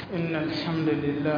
إن الحمد لله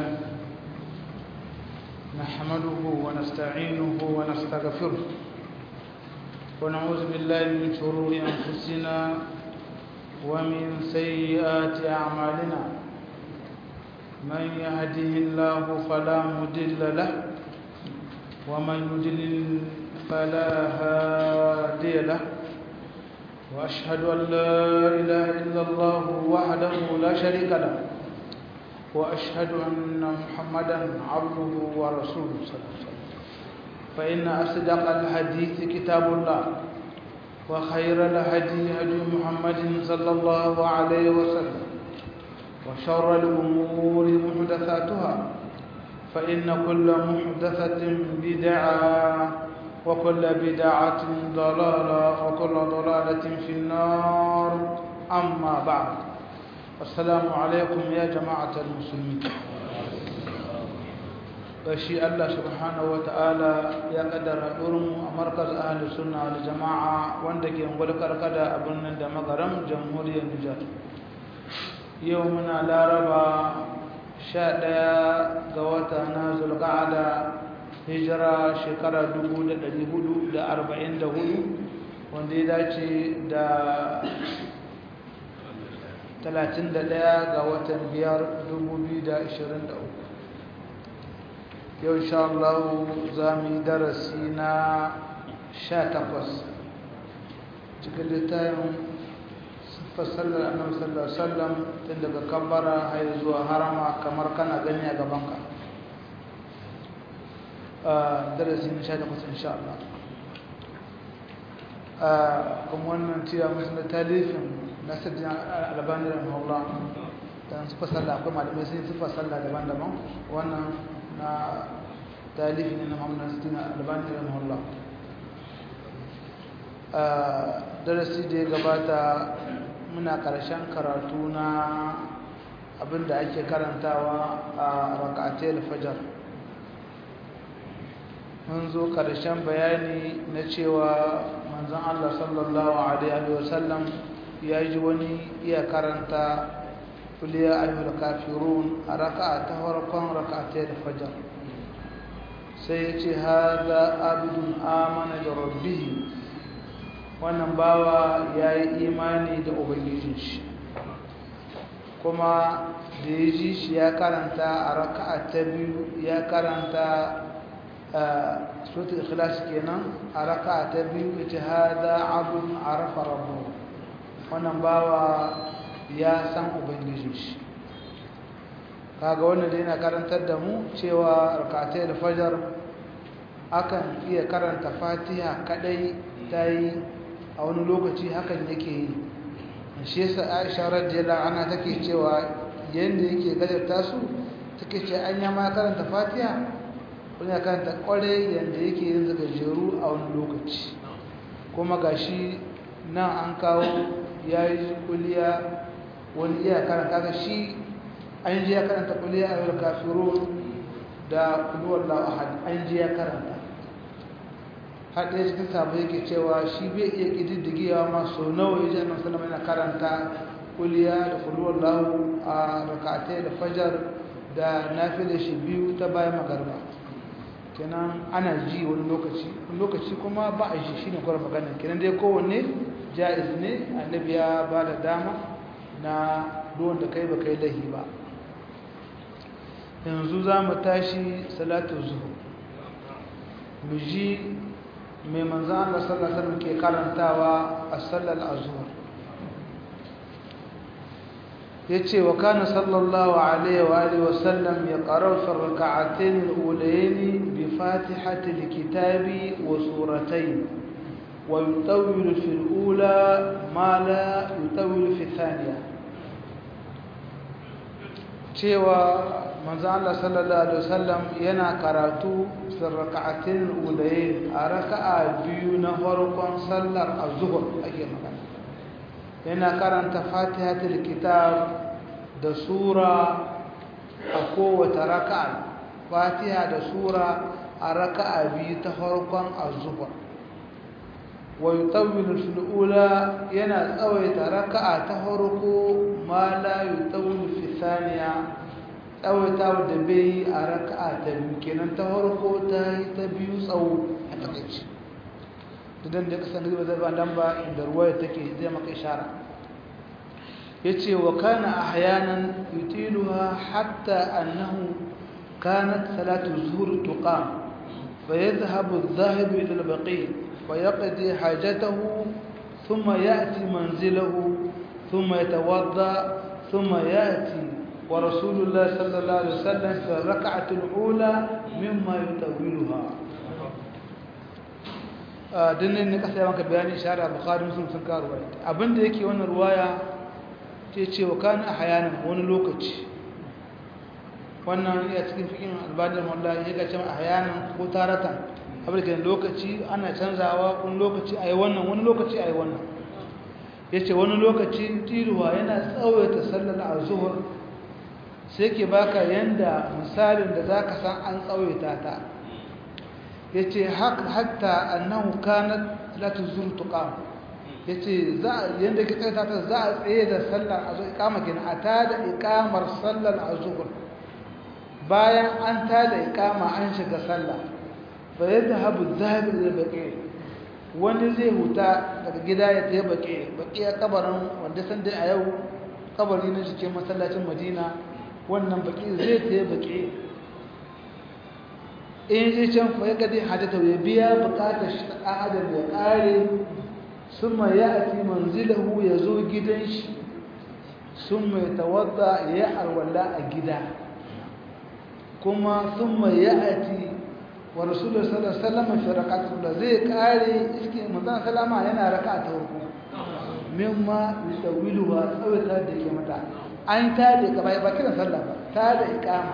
نحمده ونستعينه ونستغفره ونعوذ بالله من شرور أنفسنا ومن سيئات أعمالنا من يهده الله فلا مضل له ومن يضلل فلا هادي له وأشهد أن لا إله إلا الله وحده لا شريك له وأشهد أن محمدا عبده ورسوله صلى الله عليه وسلم فإن أصدق الحديث كتاب الله وخير الهدي هدي محمد صلى الله عليه وسلم وشر الأمور محدثاتها فإن كل محدثة بدعة وكل بدعة ضلالة وكل ضلالة في النار أما بعد السلام عليكم يا جماعة المسلمين gashi Allah subhanahu wata'ala ya kaddara mu a markaz ahli sunna wal jama'a wanda ke ngwal karkada a birnin da magaram jamhuriyar Nijar yau muna laraba 11 ga wata na zulqa'ada hijira shekara 1444 wanda ya dace da 31 ga watan 5 2023 yau insha Allah za mu yi darasi na 18 cikin littafin fasallar annabi sallallahu alaihi wasallam tun daga kabbara har zuwa harama kamar kana gani a gabanka darasi na 18 insha Allah kuma wannan cewa musu da talifin nasirin albani da maula don su fasalla akwai malamai sun su fasalla daban-daban wannan na talifi ne na muhammadu nasirin albani da maula darasi da ya gabata muna karshen karatu na abinda ake karantawa a raka'atai fajar mun zo karshen bayani na cewa manzon Allah sallallahu alaihi wasallam ya ji wani iya karanta kuliya ayyul kafirun a raka'a ta farkon raka'atai da fajar sai ya ce haza abdun amana da rabbihi wannan bawa ya yi imani da ubangijin shi kuma da ya ji shi ya karanta a raka'a ta biyu ya karanta suratul ikhlas kenan a raka'a ta biyu ita hada abun arafa rabbuhu wannan bawa ya san ubangijin shi kaga wannan da yana karantar da mu cewa rakatai da fajar akan iya karanta fatiha kadai ta yi a wani lokaci hakan yake yi shi yasa aisha radiyallahu anha take cewa yanda yake gajarta su take ce an yama karanta fatiha wani ya karanta kwarai yanda yake yin gajeru a wani lokaci kuma gashi nan an kawo ya yi kuliya wani iya karanta ga shi an ji ya karanta kuliya a yau kafiro da kuluwar la'ahad an ji ya karanta haɗe cikin sabu yake cewa shi bai iya ƙididdigewa masu nawa ya ji annan salama yana karanta kuliya da kuluwar lahu a rakatai da fajar da nafi da shi biyu ta bayan magarba kenan ana ji wani lokaci lokaci kuma ba a ji shi ne kwarar magana kenan dai kowanne ja'iz ne annabi ya ba da dama na ruwan da kai ba kai lahi ba yanzu za mu tashi salatu zuhu mu ji mai manzan Allah sallallahu alaihi ke karantawa a sallar azhar yace wa kana sallallahu alaihi wa alihi wa sallam yaqra'u fi rak'atayn al-ulayayn bi fatihati al-kitabi wa suratayn ويطول في الأولى ما لا يطول في الثانية cewa manzo Allah sallallahu alaihi wasallam yana karatu fi rak'atin ulayn a raka'a biyu na farkon sallar az-zuhr ake magana yana karanta fatihatul kitab da sura a kowace raka'a fatiha da sura a raka'a biyu ta farkon az-zuhr ويطول في الأولى ينا تسويت ركعة تهركو ما لا يطول في الثانية tsawaitawa da bai a raka'a ta biyu kenan ta farko ta yi ta biyu tsawo a takaici idan da kasan da zai ba dan ba inda ruwaya take zai maka ishara yace wa kana ahyanan yutiluha hatta annahu kanat salatu zuhur tuqam فيذهب الذاهب إلى البقيع ويقضي حاجته ثم يأتي منزله ثم يتوضأ ثم يأتي ورسول الله صلى الله عليه وسلم في الركعة الأولى مما يطولها dinnan ne kasa yawanka bayani shari'a bukhari muslim sun kawo ruwaya abinda yake wannan ruwaya ce cewa kan ahyanan wani lokaci wannan ya cikin fikin albadar wallahi ya ga cewa ahyanan ko taratan abin da lokaci ana canzawa wani lokaci ayi wannan wani lokaci ayi wannan yace wani lokaci tiruwa yana tsawaita sallar azhur sai ke baka yanda misalin da zaka san an tsawaita ta yace hatta annahu kanat la tuzur tuqam yace za yanda ke tsawaita ta za a tsaye da sallar azhur ikama kin ata da ikamar sallar azhur bayan an tada ikama an shiga sallah fa yadhhabu adh-dhahib ila baqi wani zai huta daga gida ya tafi baqi baqi ya kabarin wanda san dai a yau kabari na cikin masallacin Madina wannan baki zai tafi baki in zai can fa ya gadi hadata ya biya bukatar shi ta adam ya kare summa ya'ti manzilahu ya zo gidan shi summa yatawadda ya alwala a gida kuma summa ya'ti wa rasulullah sallallahu alaihi wasallam fi rak'atul zai kare iske manzon sallama yana raka'a ta farko mimma yusawiluha tsawata da ke mata an ta da gaba ba kiran sallah ba ta da ikama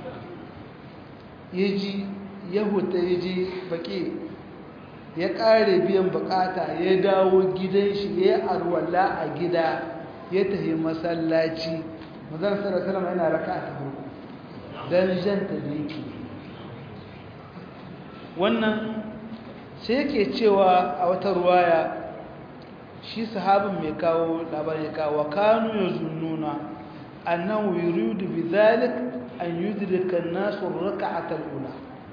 yaji ya huta yaji baki ya kare biyan bukata ya dawo gidan shi ya arwala a gida ya tafi masallaci manzon sallallahu alaihi wasallam yana raka'a ta farko dan janta da yake wannan sai yake cewa a wata ruwaya shi sahabin mai kawo labarin ya kawo kanu ya zunnuna annahu yuridu bidhalik an yudrika an-nas ar-rak'ata al-ula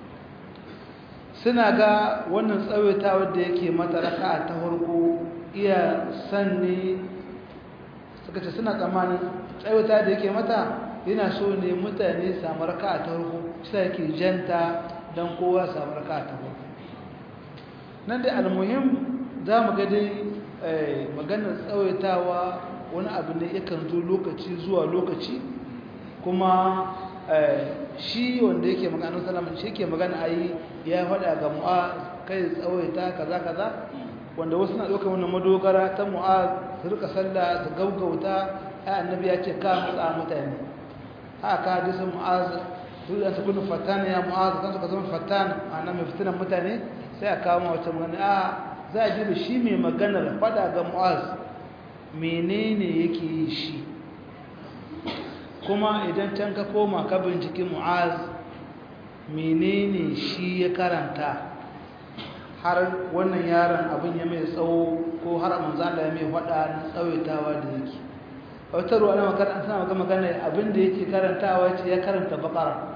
suna ga wannan tsawaitawa da yake mata raka'a ta farko iya sanne suka ce suna tsammanin tsawaita da yake mata yana so ne mutane samu raka'a ta farko sai yake janta dan kowa samu raka'a ta farko nan dai almuhim za mu ga dai maganar tsawaitawa wani abu ne yakan zo lokaci zuwa lokaci kuma shi wanda yake magana salamun shi yake magana ayi ya faɗa ga mu'az kai tsawaita kaza kaza wanda wasu na ɗaukar wannan madogara ta mu'az su rika sallah su gaugauta ai annabi ya ce ka matsa mutane haka hadisin mu'az duk da su kunu fatana ya mu'az kan suka zama fatana annabi mai fitinan mutane sai a kawo wata magana a za a ji da shi mai maganar fada ga mu'az menene yake yi shi kuma idan can ka koma ka binciki mu'az menene shi ya karanta har wannan yaron abin ya mai tsawo ko har manzala ya mai fada na tsawaitawa da yake wata ruwa na makaranta suna maka magana abin da yake karantawa ce ya karanta bakara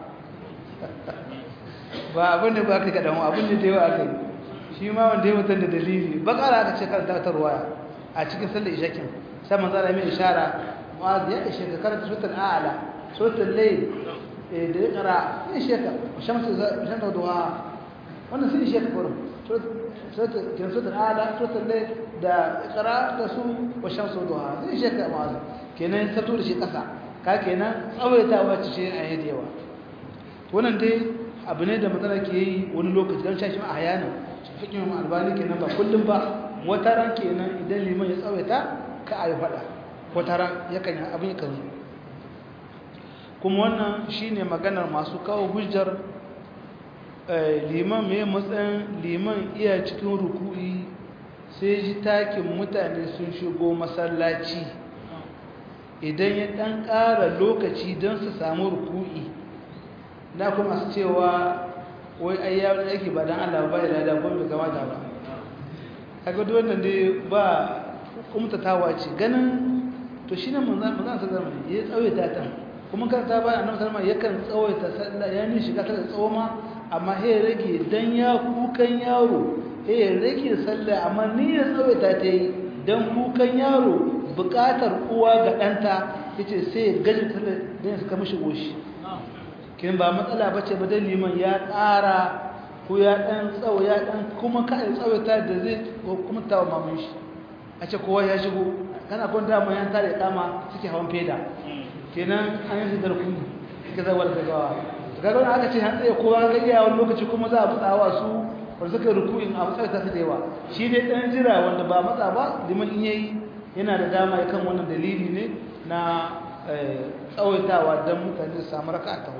ba abin da ba ka kaɗan abin da da yawa aka yi shi ma wanda ya mutum da dalili bakara aka ce karanta ta ruwaya a cikin sallar ishakin sai manzo Allah mai ishara mu'az ya ishe ka karanta suratul a'la suratul layl da ya kara ya ishe ka shamsu shamsu duha wannan sai ishe ka kurum suratul kin suratul a'la suratul layl da iqra da su wa shamsu duha sai ishe ka mu'az kenan ta tura shi kasa ka kenan tsawaitawa ce a yadewa wannan dai abu ne da matsala ke yi wani lokaci don shashi ma a hayanin fikin albani kenan ba kullum ba wata ran kenan idan liman ya tsawaita ka a yi faɗa wata ran yakan yi abin yakan zo kuma wannan shine maganar masu kawo hujjar liman mai matsayin liman iya cikin ruku'i sai ji takin mutane sun shigo masallaci idan ya ɗan ƙara lokaci don su samu ruku'i na kuma su cewa wai ai ya wani aiki ba don Allah ba ya da kuma bai kamata ba kaga duk wannan dai ba kumtatawa ce ganin to shi ne manzan sa zama ya tsawaita ta kuma kan ta bayan annabi sallama yakan tsawaita sallah ya ni shiga sallah tsawoma amma he rage dan ya kukan yaro he rage sallah amma ni ya tsawaita ta yi dan kukan yaro bukatar uwa ga danta yace sai gaji sallah dan suka mishi goshi kin ba matsala bace ba dan liman ya ƙara ko ya dan tsawo ya dan kuma ka tsawaita da zai kuma tawa mamun shi a ce kowa ya shigo kana kun dama yan tare kama suke hawan feda kenan an yi da rukuni suke zawar gaggawa gaggawa na aka ce han tsaye kowa ga iya wani lokaci kuma za a matsawa su wanda suka rukuin a matsayar ta da yawa shi dai dan jira wanda ba matsa ba liman in yayi yana da dama kan wannan dalili ne na tsawaitawa don mutane su samu raka ta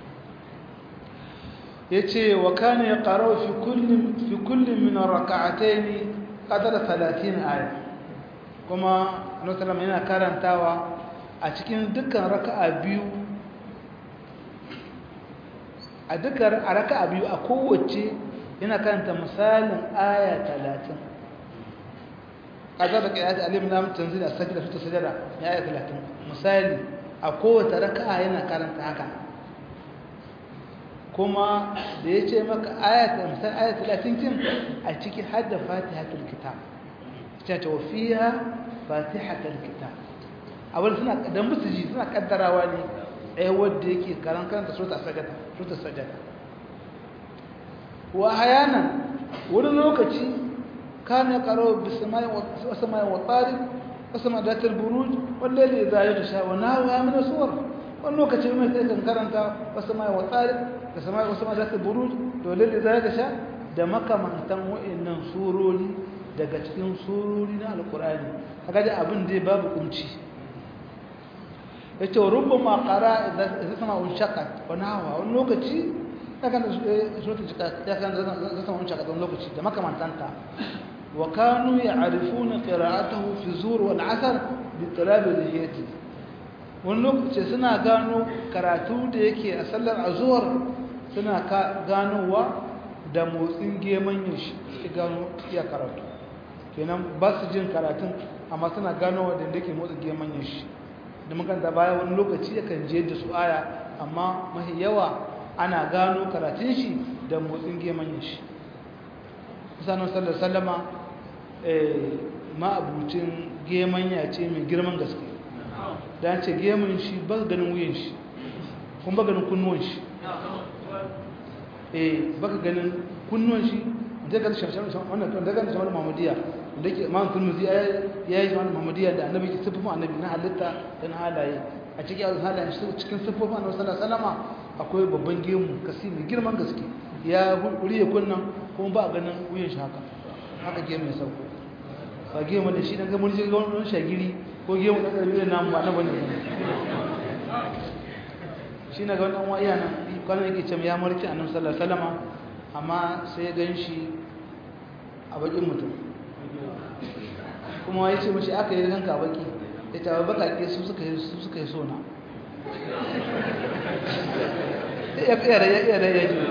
ya ce wa kana ya ƙarau fi kullum min raka'atai ne ƙadar talatin aya kuma nusalam yana karantawa a cikin dukkan raka'a biyu a dukkan raka'a biyu a kowace yana karanta misalin aya talatin ƙadar da ƙayata alim na mutum a sajida su ta sajada ya aya talatin misali a kowace raka'a yana karanta haka kuma da ya ce maka ayata misal ayata talatin kin a ciki hadda fatihatul kitab ta ce wa fiha fatihatul kitab abin suna da musu ji suna kaddarawa ne ɗaya wadda yake karan karanta sota sajada sota sajada wa hayana wani lokaci kana karo bisamai wa samai wa tariq wa samai datul buruj wanda ne za ya sha wa nawa min suwar wani lokaci mai sai kan karanta wa samai wa tariq da samai wa samai datul buruj to lalle za ya sha da makamantan wa'annan surori daga cikin surori na alqur'ani kaga da abin da babu kunci yace rubbama qara idza sama unshaqat wa nawa wani lokaci kaga da surata jika ya kan zama sama unshaqat wani lokaci da makamantanta wa kanu ya'rifuna qira'atahu fi zur wal 'asr bi talab al-hiyati wani lokaci suna gano karatu da yake a sallar azhar suna ganowa da motsin gemanyin shi suke gano iya karatu kenan ba su jin karatun amma suna ganowa da yake motsin gemanyin shi da makanta baya wani lokaci yakan je da su aya amma mahi yawa ana gano karatun shi da motsin gemanyin shi sanar sallar sallama ma'abucin gemanya ce mai girman gaske da ce geman shi ba ganin wuyan shi kuma ba ganin kunnuwan shi eh baka ganin kunnuwan shi daga shafshan wannan daga shafshan Muhammadiyya da ke Imam Tirmidhi ya yi shafshan Muhammadiyya da Annabi ke sifofin Annabi na halitta da na halaye a cikin yawon halayen shi cikin sifofin Annabi sallallahu alaihi wasallam akwai babban gemu kasi mai girman gaske ya huriye kunnan kuma ba ganin wuyan shi haka haka gemu ya sauko ba gemu da shi dan ga mun ji ga wani shagiri ko gemu da karbi da namu ba na bane shi na ga wannan waya nan kwanan yake ce ya marci annabi sallallahu alaihi wasallam amma sai ya gan shi a bakin mutum kuma ya ce mashi aka yi ganka a baki ya ce bakake su suka yi su suka yi sona ya fiye da ya iya da ya ji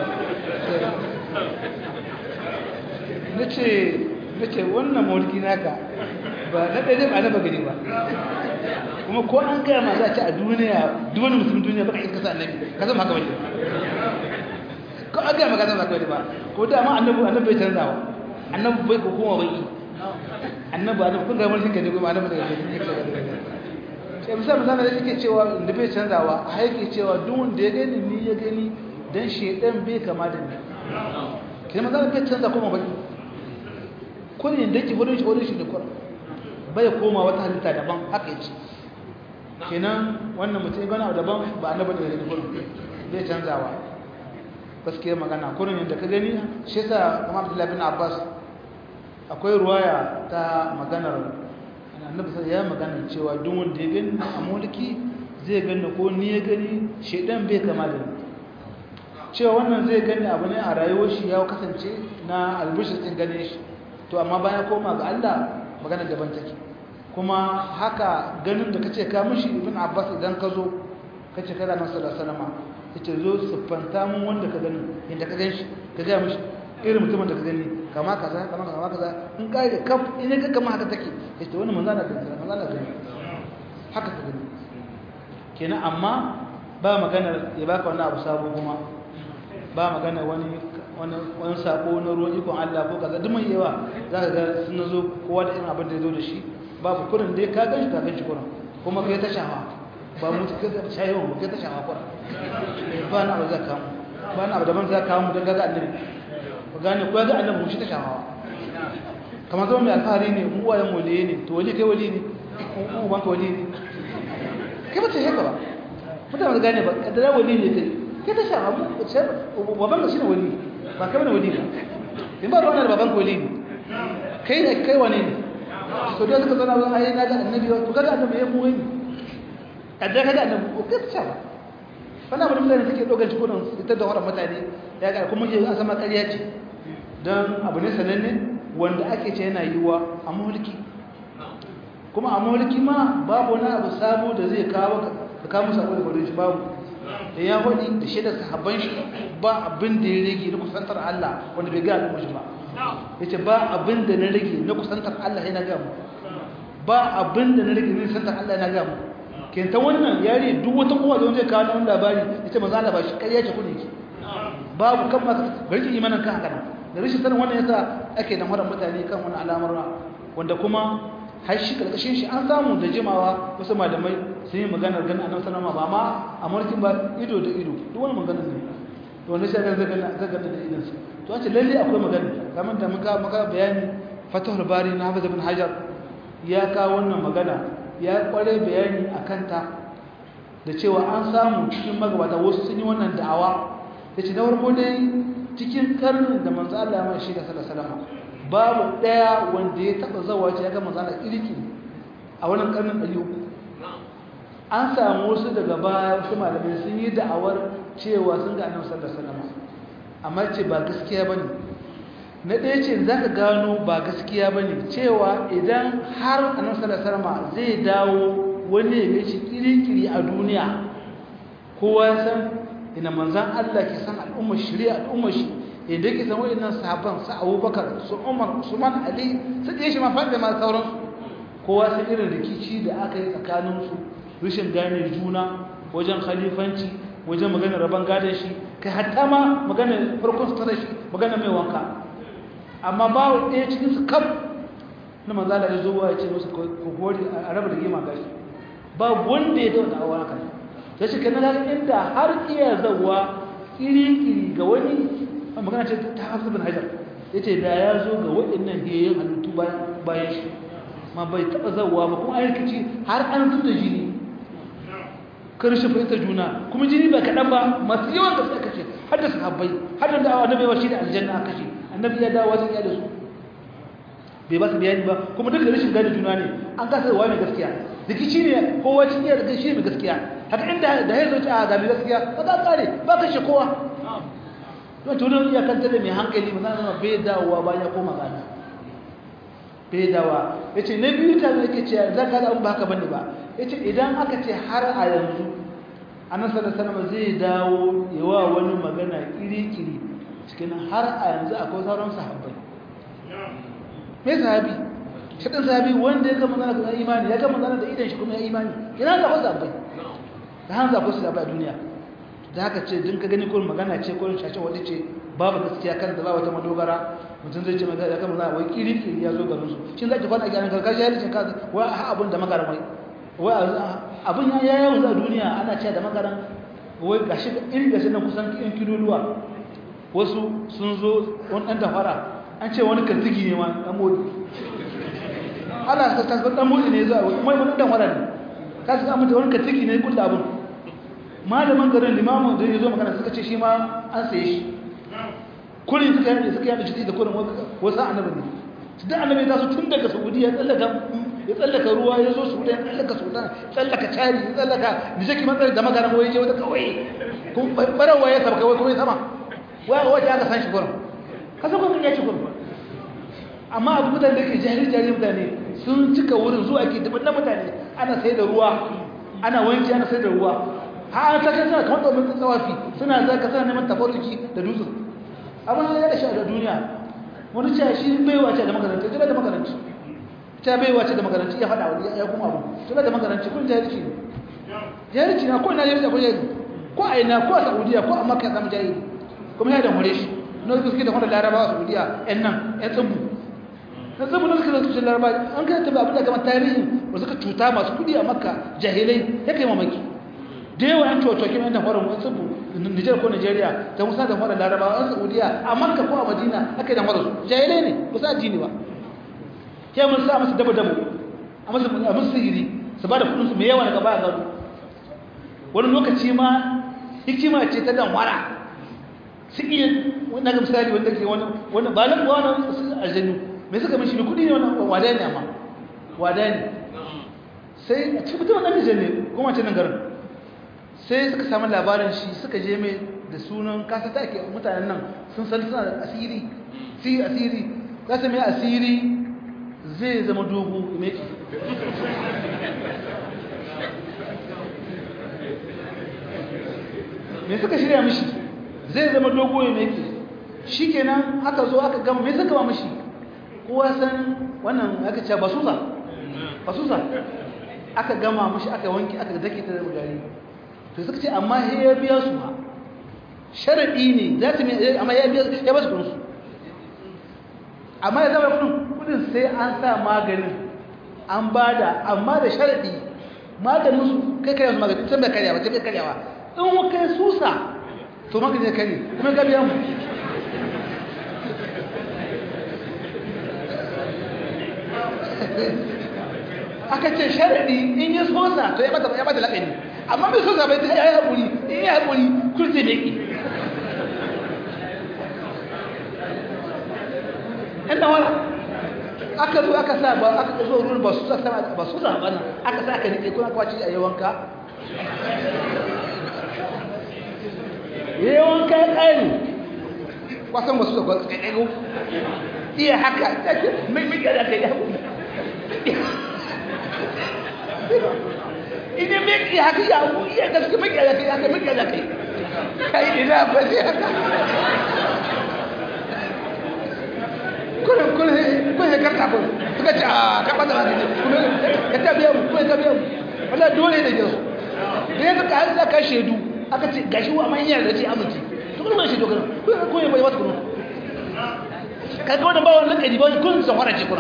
na ce wannan mawulki naka ba na ɗaya ba na bagani ba kuma ko an gaya ma za a ci a duniya duwani musulun duniya baka iska sa annabi ka zama haka wani ko an gaya ma ka zama haka wani ba ko da ma annabi annabi bai canzawa annabi bai ko kuma baki annabi annabi kun ga mulkin ka ne kuma annabi daga cikin ka sai misali misali da yake cewa da bai canzawa a yake cewa duk wanda ya gani ni ya gani dan shedan bai kama da ni kin ma bai canza kuma baki kullun da ke wurin shi wurin shi da kullun bai koma wata halitta daban haka yace kenan wannan mutum ya gana daban ba annabi da gani kullum zai canzawa gaskiya magana kullum yadda ka gani shi yasa kuma Abdullahi bin Abbas akwai ruwaya ta maganar annabi sai ya magana cewa duk wanda ya gani a mulki zai gani ko ni ya gani shedan bai kama da ni cewa wannan zai gani abu ne a rayuwar shi ya kasance na albishir din gane shi to amma bayan koma ga Allah magana daban take kuma haka ganin da kace ka mishi ibn abbas idan ka zo kace kada nan sallallahu alaihi wasallam yace zo siffanta mun wanda ka gani inda ka ganshi ka ga mishi irin mutumin da ka gani kama kaza kama kama kaza in kai da kaf in ka kama haka take yace wannan manzo Allah da manzo Allah gani haka ka gani kenan amma ba magana ya baka wani abu sabo kuma ba magana wani wani sako na ruwan ikon Allah ko kaza duk mai yawa za ka ga sun zo kowa da irin abin da ya zo da shi babu kurin dai ka gan shi ka gan shi kurin kuma kai ta shafa ba mu kai ta shafa mu kai ta shafa kurin ba na abu za ka mu ba na abu daban za ka mu don gaga annabi ba gane ko ga annabi mu shi ta shafa kamar zama mai alfahari ne mu wayan waliye ne to wali kai wali ne mu ban ka wali ne kai ba ta haka ba mutane ba gane ba kaddara wali ne kai kai ta shafa mu baban ka shine wali ba kai bane wali ba in ba ruwan da baban ka wali ne kai ne kai wane ne to dai suka zana zan ayi naga annabi to kaga annabi ya mu wani kaddara kaga annabi ko kai ta shafa wannan abin da suke dogon cikunan ita da wannan mutane ya ga kuma ke an sama ƙarya ce dan abu ne sananne wanda ake ce yana yiwa a mulki kuma a mulki ma babu wani abu sabo da zai kawo ka kawo sabo da gudun shi babu da ya wani da shaidar sahabban shi ba abin da ya rage na kusantar Allah wanda bai gaya al'umma shi ba ya ce ba abin da na rage na kusantar Allah ya na gaya mu ba abin da na rage na kusantar Allah ya na gaya mu kenta wannan yare duk wata kowa da wanda ya kawo wani labari ya ce maza ba shi ƙarya ce kune ki babu kan masu bari ki imanin kan haka da rashin sanin wannan yasa ake da mara mutane kan wani al'amura wanda kuma har shi karkashin shi an samu da jimawa wasu malamai sun yi maganar ganin annabi sallama ba ma a mulkin ba ido da ido duk wani maganar ne to wanda shi zai gana zai gana da idan su to an ce lalle akwai magana kamar da muka muka bayani fatahul bari na hafiz ibn hajar ya kawo wannan magana ya kware bayani akan ta da cewa an samu cikin magabata wasu sun yi wannan da'awa yace na farko dai cikin karnin da manzo Allah ya mai shi da sallallahu alaihi wasallam babu ɗaya wanda ya taɓa zawa ce ya ga manzana irki a wannan ƙarnin ɗari uku an samu wasu daga baya wasu malamai sun yi da'awar cewa sun ga annabi sallallahu alaihi wasallam amma ce ba gaskiya bane na ɗaya ce za ka gano ba gaskiya bane cewa idan har annabi sallallahu alaihi wasallam zai dawo wani ya shi kirikiri a duniya kowa ya san ina manzan Allah ke san al'ummar shari'a al'ummar shi idan ke san waɗannan sahabban su abubakar su umar usman ali su ɗaya shi mafaɗi da masu sauransu kowa sun irin rikici da aka yi tsakaninsu rashin gane juna wajen khalifanci wajen maganar rabon gadon shi kai hatta ma maganar farkon sutura shi maganar mai wanka amma ba ɗaya cikin su kam na manzala ya zo ya ce musu kokori a raba da gima gashi ba wanda ya dauna awa haka sai shi kenan inda har iya zawa iri-iri ga wani magana ce ta hafi bin hajar ya ce da ya zo ga waɗannan hiyayen halittu bayan shi ma bai taɓa zauwa ba kuma an rikici har an zuta jini karshe fahimta juna kuma jini ba kaɗan ba masu yawan da suka kashe har da sahabbai har da da'awa annabi yawa shi da aljanna aka kashe annabi ya dawo wajen da su bai ba su bayani ba kuma duka rashin gane juna ne an kasa wa mai gaskiya rikici ne kowa cikin yadda shi mai gaskiya haka inda da ya zo ta ga mai gaskiya ba za kare ba kashe kowa don tunan iya kanta da mai hankali ba zama bai dawowa bayan ya koma gana bai dawa ya ce na biyu ta zai ke ce za ka da ba haka bane ba ya ce idan aka ce har a yanzu annan salama zai dawo yawa wani magana kiri-kiri cikin har a yanzu akwai sauran sahabbai mai sahabi shaɗin sahabi wanda ya gama zana da imani ya gama zana da idan shi kuma ya imani yana zaɓa sahabbai da hannu zaɓa su zaɓa a duniya da haka ce din ka gani kurin magana ce kurin shashe wadda ce babu gaskiya kan da ba wata madogara mutum zai ce magana ya kama za a wai kiri-kiri ya zo garin su shi za ki kwana a gyaran karkashi ya rikin kaza wai a abin da magaran wai wai abin ya yawon za a duniya ana ce da magaran wai ga shi iri ga shi nan kusan yan kiloluwa wasu sun zo wani ɗan tafara an ce wani kantigi ne ma ɗan modi ana sa tasbar ɗan modi ne zuwa wai wani ɗan tafara ne ka su amince wani kantigi ne kulla abin malamin garin limamin da ya zo magana suka ce shi ma an saye shi kurin suka yi suka yi jiki da kurin wasu annabi ne su da annabi ta su tun daga saudi ya tsallaka ya tsallaka ruwa ya zo sudan ya tsallaka sudan tsallaka cari ya tsallaka da shi matsayi da magana wai je wata kawai kuma barawa ya sabka wai kuma ya sama wai wace aka san shi kurin kasa kuma ya ci kurin amma abu mutane da ke jahil jahil mutane sun cika wurin zuwa ke daban na mutane ana sai da ruwa ana wanki ana sai da ruwa har ta kai suna kamar domin tsawafi suna zaka suna neman tabarruki da dutsen abin ya da shi a duniya wani ce shi baiwa ce da makaranci tuna da makaranci ta baiwa ce da makaranci ya faɗa wani ya kuma abu tuna da makaranci kun jahilci ne jahilci na ko ina jahilci ko jahilci ko a ina ko a saudiya ko a makka zama jahili kuma ya da more shi na suke da wanda larabawa a saudiya yan nan yan tsubu na tsubu na suke da tushen larabawa an kai tabi abin da kamar tarihin ba suka cuta masu kudi a makka jahilai ya kai mamaki da yawa yan cocokin yan tafarin wani tsubu nijar ko nigeria ta musa da fara larabawa yan saudiya a makka ko a madina aka yi da mara su jahilai ne ba sa addini ba ke mun sa masu dabo dabo a masu a masu sihiri su ba da kudin su mai yawa daga baya gado wani lokaci ma hikima ce ta danwara su iya wani ga misali wanda ke wani wani ba nan wani su aljanu mai suka mishi kudi ne wani wada ne amma wada ne sai a cikin mutum ɗan nijar ne kuma ce nan garin sai suka samu labarin shi suka je mai da sunan kasa ta ake mutanen nan sun san suna da asiri si asiri za su mai asiri zai zama dogo mai me suka shirya mishi zai zama dogo ya mai shi kenan aka zo aka gama me suka ba mishi kowa san wannan aka ce basusa basusa aka gama mishi aka wanki aka dake ta da gari to suka ce amma he ya biya su ha sharadi ne za ta mai amma ya biya ya ba su kudin su amma ya zama kudin kudin sai an sa maganin an bada amma da sharadi maganin su kai kai su maganin sai bai karya ba sai bai karya ba in wa kai susa to maganin ya kare kuma ga biya mu aka ce sharadi in yi sosa to ya bata ya bata lakani amma bai sosa bai ta yi haƙuri in yi haƙuri kurce ne ki ɗan da wala aka zo aka sa ba aka zo ruwan ba su sa sama ba su sa bana aka sa aka nike kuna kwaci a yawanka yawanka ya ƙari kwasan ba su sa ba su ƙaƙƙaƙo iya haka mai mai da kai ya idan mai ki haka ya iya gaske mai ya kai haka mai ya kai kai ina ba sai haka kullum kullum kun ya karta kun suka ce a karɓa da wani kuma ya ta biya mu kuma ya ta biya mu wala dole da jinsu da ya zaka har zaka shaidu aka ce gashi wa man yana da ce amince to kuma shaidu kana ko ya bai wasu kuma kaga wannan ba wannan kadi ba kun san wara ce kuna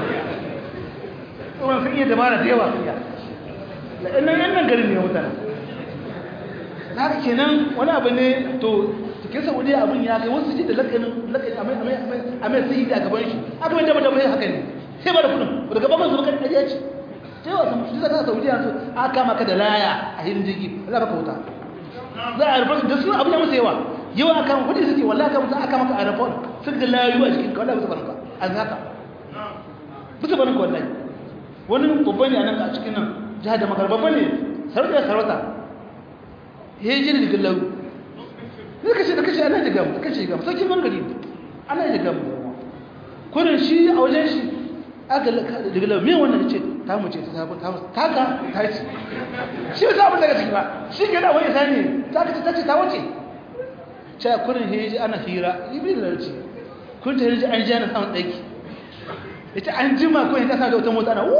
kuma sun iya dabara da yawa sun iya nan nan garin ne mutane na kenan wani abu ne to cikin saudiya abin ya kai wasu ji da lakanin lakanin a mai sai a gaban shi aka mai dama dama yin haka ne sai ba da kudin daga gaban su bakan ɗaya ce ta yawa sun shi zaka saudiya su aka maka da laya a hirin jirgi za ka wuta za a rufe da suna abin ya musu yawa yawa aka maka kudi suke wallahi aka mutu aka maka aeroport sun da layu a jikin ka wallahi bisa barka a haka bisa barka wallahi wani babban ne a nan a cikin nan jihar da makar babban ne sarauta ya sarauta ya yi jini jikin layu ne kashe da kashe ana jiga mu kashe jiga mu sarkin bangare ana jiga mu kurin shi a wajen shi aka daga layu me wannan ce ta mu ce ta sabon ta mu ta ka ta ce shi ba sabon daga ciki ba shi ke da wani sani ta ka ta ce ta wuce ce kurin heji ana hira ibi da larci kun ta heji an ji ana samun ɗaki ita an jima ko ita sa da wata motsa na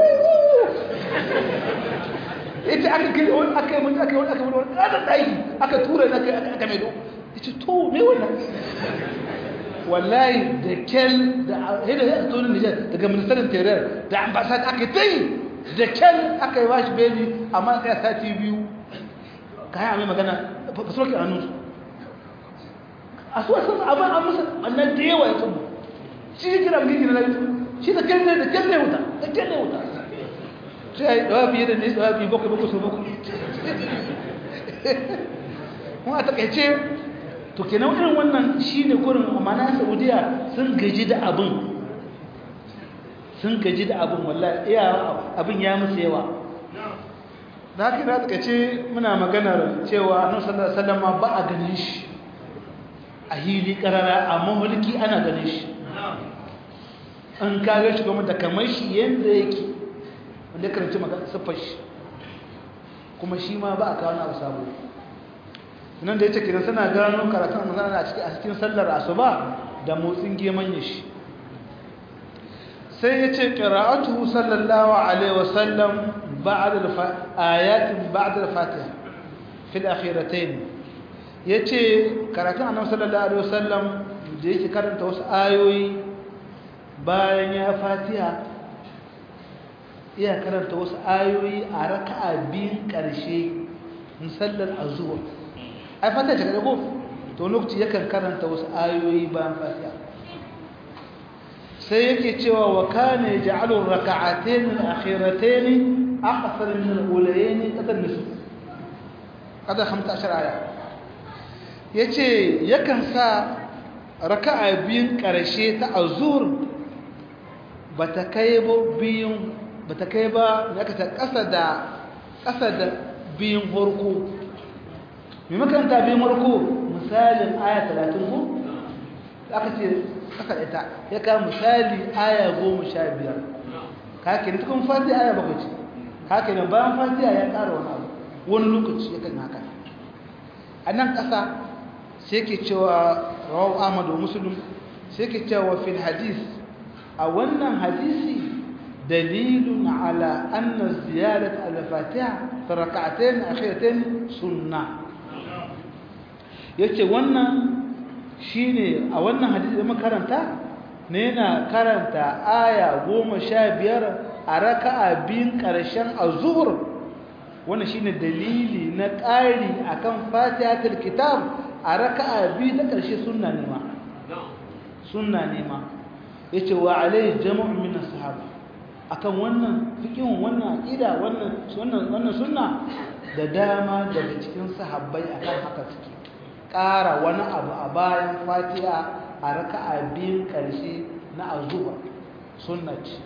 ita aka kai wani aka yi wani aka yi wani aka yi wani ɗan ɗaki aka tura na aka mai do ita to me wannan wallahi da kel da hidda ya tsoron nijar daga ministerin teriyar da ambasad aka ta yi da kel aka yi bashi beli amma tsaya sati biyu kayan amai magana fasoki a nusu a su wasu abin an musa wannan da yawa ya tsubu shi ya kira mulki na lafiya shi da kel ne da kel ne wuta da kel ne wuta sai dawa biye da ne dawa biye bakwai bakwai so bakwai kuma a takaice to kenan irin wannan shine kurin amana saudiya sun gaji da abin sun gaji da abin wallahi iya abin ya musu yawa da haka na takaice muna maganar cewa annabi sallallahu alaihi wasallam ba a ganin shi a hili karara amma mulki ana ganin shi an kaga shi kuma da kamar shi yanda yake wanda ya karanci magana siffar shi kuma shi ma ba a kawo na abu sabo nan da ya ce kiran suna gano karatun magana a cikin a cikin sallar asuba da motsin geman shi sai ya ce qira'atuhu sallallahu alaihi wasallam بعد الف... آيات بعد الفاتحة في الأخيرتين yace karatun annabi sallallahu alaihi wasallam da yake karanta wasu ayoyi bayan ya fatiha iya karanta wasu ayoyi a raka'a biyun karshe musallar azhur ai fatiha ce kada ko to lokaci yakan karanta wasu ayoyi bayan fatiha sai yake cewa wa kana yaj'alu raka'atayn al-akhiratayn aqsar min al-ulayayn qadar nisf qadar 15 aya yace yakan sa raka'a biyun karshe ta azur bata kai ba biyun bata kai ba yaka ta kasa da kasa da biyun farko me makaranta biyun farko misalin aya 30 ko aka ce kasa ita ya ka misali aya 15 kake ne tukun fatiha aya bakwai ce haka ne bayan fatiha ya ƙara wani abu wani lokaci ya kan haka a nan ƙasa sai ke cewa rawahu ahmad wa muslim sai ke cewa fil hadis a wannan hadisi dalilun ala anna ziyadat al-fatiha fi rak'atayn akhiratayn sunnah yace wannan shine a wannan hadisi da makaranta ne yana karanta aya 15 a raka'a biyun ƙarshen azhur wannan shine dalili na ƙari akan fatihatul kitab a raka'a biyu ta ƙarshe sunna ne ma sunna ne ma yace wa alai jam'u min as-sahaba akan wannan fiqhin wannan aqida wannan wannan wannan sunna da dama daga cikin sahabbai akan haka suke ƙara wani abu a bayan fatiha a raka'a biyun ƙarshe na azhur sunna ce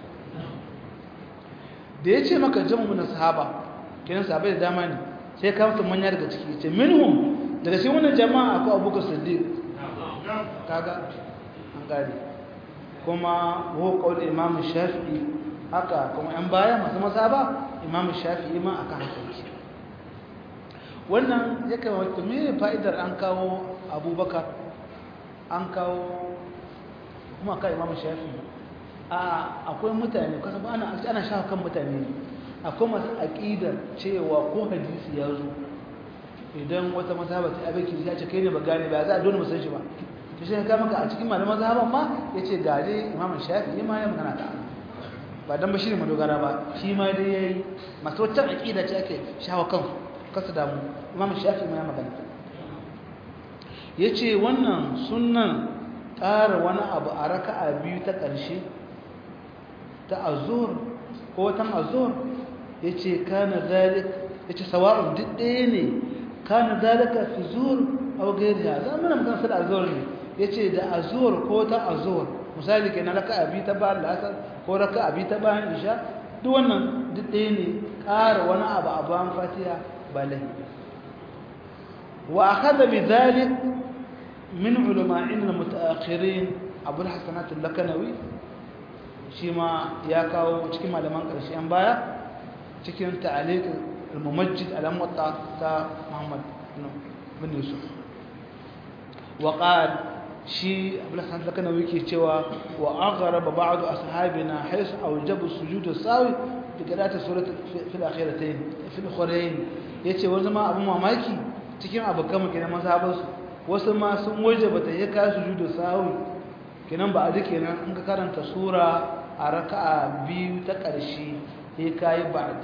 da ya ce maka jamu na sahaba kenan sahabai da dama ne sai ka mutum manya daga ciki ce minhum daga cikin wannan jama'a akwai abubakar siddiq kaga an gari kuma ho qaul imam shafi'i haka kuma yan baya masu masaba imam shafi'i ma akan haka yake wannan ya kamata me fa'idar an kawo abubakar an kawo kuma ka imam shafi'i akwai mutane kasa ba ana ana shafa kan mutane akwai masu aqidar cewa ko hadisi ya zo idan wata mazhaba ta abeki ya ce kai ne ba gane ba za a dole musan shi ba to shi ka maka a cikin malaman mazhaban ma yace ga dai imam shafi'i ma ya magana ta ba dan ba shi ne madogara ba shi ma dai yayi masu wata aqida ce ake shafa kan kasu damu imam shafi'i ma ya magana yace wannan sunnan ƙara wani abu a raka'a biyu ta ƙarshe ta azur ko watan azur ya ce kana zalik ya ce sawa'un duk ɗaya ne kana zalika fi zuur aw ghayriha za mu nan kan da azur ne ya ce da azur ko ta azur misali kenan raka'a biyu ta bayan lasar ko raka'a biyu ta bayan isha duk wannan duk ɗaya ne ƙara wani abu a bayan fatiha ba lahi wa akhadha bi dhalik min ulama'in al-mutaakhirin abu al-hasanat al-lakanawi shi ma ya kawo cikin malaman ƙarshen baya cikin ta'aliq al-mumajjid al-muwatta ta Muhammad bin Yusuf wa qala shi Abdul Hasan Lakanawi ke cewa wa aghraba ba'd ashabina haythu awjaba sujud as-sawi bi qira'ati surati fil akhiratayn fil khurayn yace wani ma abun mamaki cikin abukan kenan mazhabansu wasu ma sun wajaba ta yaka sujudu sawi kenan ba a duk kenan in ka karanta sura a raka'a biyu ta ƙarshe sai kai ba'd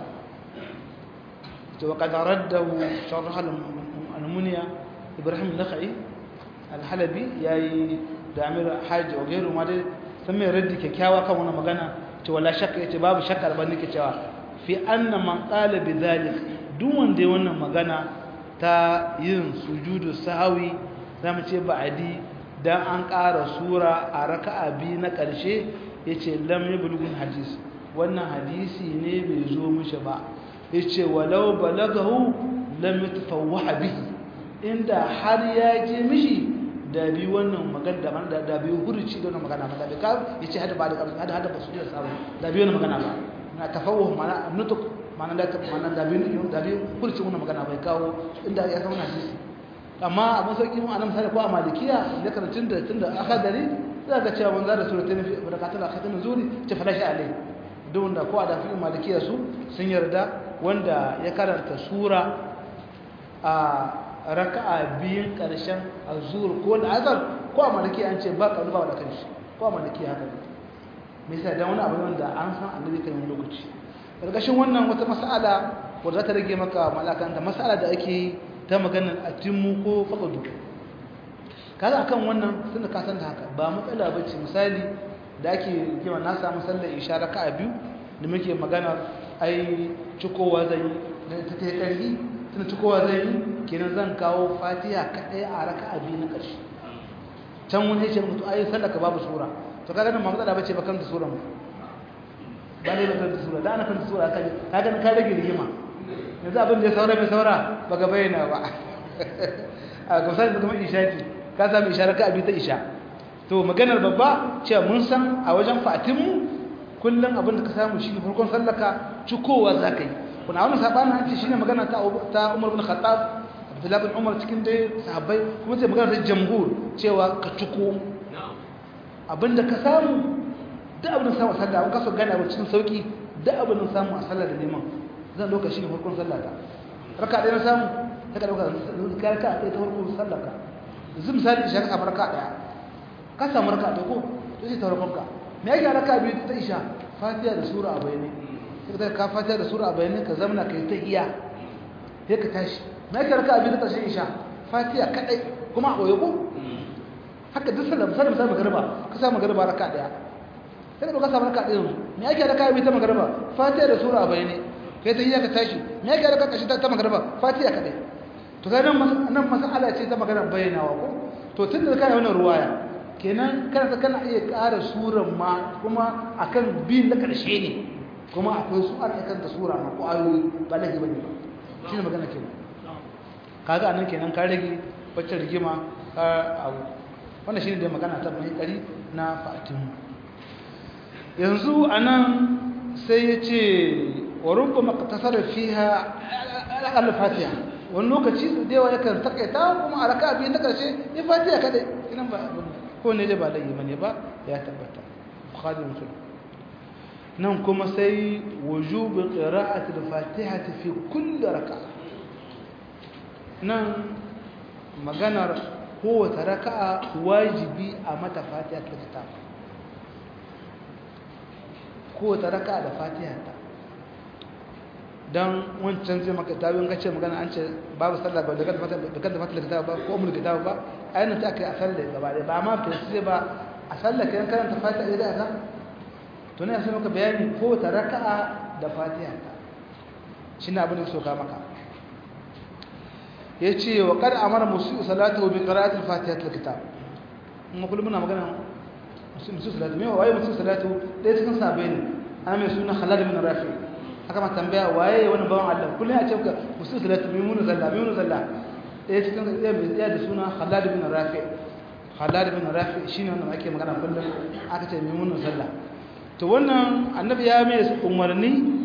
to wa qad raddahu sharh al-munya ibrahim nakhai al-halabi yayi da amir haji wa gairu ma dai sun mai raddi kyakkyawa kan wannan magana to wala shakka yace babu shakka ban nake cewa fi anna man qala bi dhalik duk wanda ya wannan magana ta yin sujudu sahwi zamu ce ba'adi dan an ƙara sura a raka'a biyu na ƙarshe yace lam yablughun hadis wannan hadisi ne bai zo mishi ba yace walau balagahu lam yatafawwaha bihi inda har ya je mishi da bi wannan magana da man da bi hurci da wannan magana ba da bi ka yace hada ba da hada hada ba su da sabu da bi wannan magana ba na tafawuh mana nutuk mana da mana da bi da bi hurci wannan magana bai kawo inda ya san hadisi amma abin sauki mu anan misali ko a malikiya da karatun da tunda aka dare za ka cewa manzo da suratul fi barakatul akhiratin zuri ta fada shi alai duk wanda ko a da fi malikiya su sun yarda wanda ya karanta sura a raka'a biyun karshen azur ko al'azhar ko a malaki an ce ba kalu ba da kanshi ko a malaki haka ne me yasa dan wani abu wanda an san annabi kan yi lokaci karkashin wannan wata mas'ala wanda za ta rage maka malakan da mas'ala da ake ta maganar atimmu ko faqadu kaga akan wannan tunda ka san da haka ba matsala bace misali da ake kima na samu sallar isha raka'a biyu da muke magana ai cikowa zai da ta kai karfi tunda cikowa zai kenan zan kawo fatiha kadai a raka'a biyu na karshe can wani yace mutu ai sallar ka babu sura to kaga nan ba matsala bace ba kan da sura ba ne ba kan da sura da ana kan da sura kaga kaga ka rage rigima yanzu abin da ya saura bai saura ba ga bayyana ba a gusar da kuma isha ce ka sami isha raka abi ta isha to maganar babba cewa mun san a wajen fatinmu kullum abin da ka samu shi farkon sallaka cikowa za ka yi kuna wani sabanin hanci shi ne magana ta umar bin khattab abdullahi bin umar cikin dai sahabbai kuma sai magana ta jamhur cewa ka ciko abin da ka samu duk abin da samu a sallah an kaso gane abin cikin sauki duk abin da samu a sallah da neman zan ɗauka shi ne farkon sallata raka ɗaya na samu ta ka ɗauka ka raka ɗaya ta farkon sallaka yanzu misali isha ka samu raka ɗaya ka samu raka ɗaya ko to sai ta farkon ka me yake raka biyu ta isha fatiha da sura a bayani sai ka ka fatiha da sura a bayani ka zamana ka yi ta iya sai ka tashi me yake raka biyu ta ƙarshen isha fatiha kaɗai kuma a ɓoye ko haka duk sallah misali misali magariba ka samu magariba raka ɗaya sai ka samu raka ɗaya yanzu me yake raka biyu ta magariba fatiha da sura a bayani kai ta yi ka tashi me yake da kashi ta magarba fatiha kadai to kai nan nan masala ce ta magana bayyanawa ko to tun da kana wannan ruwaya kenan kana kana iya ƙara suran ma kuma akan bin na karshe ne kuma akwai su ana kan da sura ma ko ayoyi ba lagi bane ba shine magana kenan kaga anan kenan ka rage wacce rigima ka abu wannan shine da magana ta mai kari na fatimu yanzu anan sai ya ce وربما اقتصر فيها على الفاتحه wani lokaci da yawa yakan takaita kuma a raka biyu na ƙarshe ya fatiha kadai inan ba ko ne da ba laifi bane ba ya tabbata bukhari muslim nan kuma sai wujubu qira'ati al-fatihati fi kulli raka'a nan maganar kowace raka'a wajibi a mata fatiha ta kitab kowace raka'a da fatiha ta dan wancan zai maka tabi in kace magana an ce babu sallah ba da kada fata da kada fata da ba ko umul kitab ba ayyana ta kai a sallah gaba da ba ma sai ba a sallah kai karanta fatiha da ka to ne sai maka bayani ko ta raka'a da fatiha shine abin da so ka maka yace wa qad amara musu salatu bi qira'ati al-fatiha al-kitab mun kullum muna magana musu salatu me waye musu salatu dai cikin sabai ne ana mai suna Khalid bin Rafi aka ma tambaya waye wani bawan Allah kullum a ce ka musu salatu mimunu zalla mimunu zalla ɗaya cikin ɗaya mai tsaya da suna Khalad bin Rafi Khalad bin Rafi shine wanda ake magana kullum aka ce mimunu zalla to wannan annabi ya mai umarni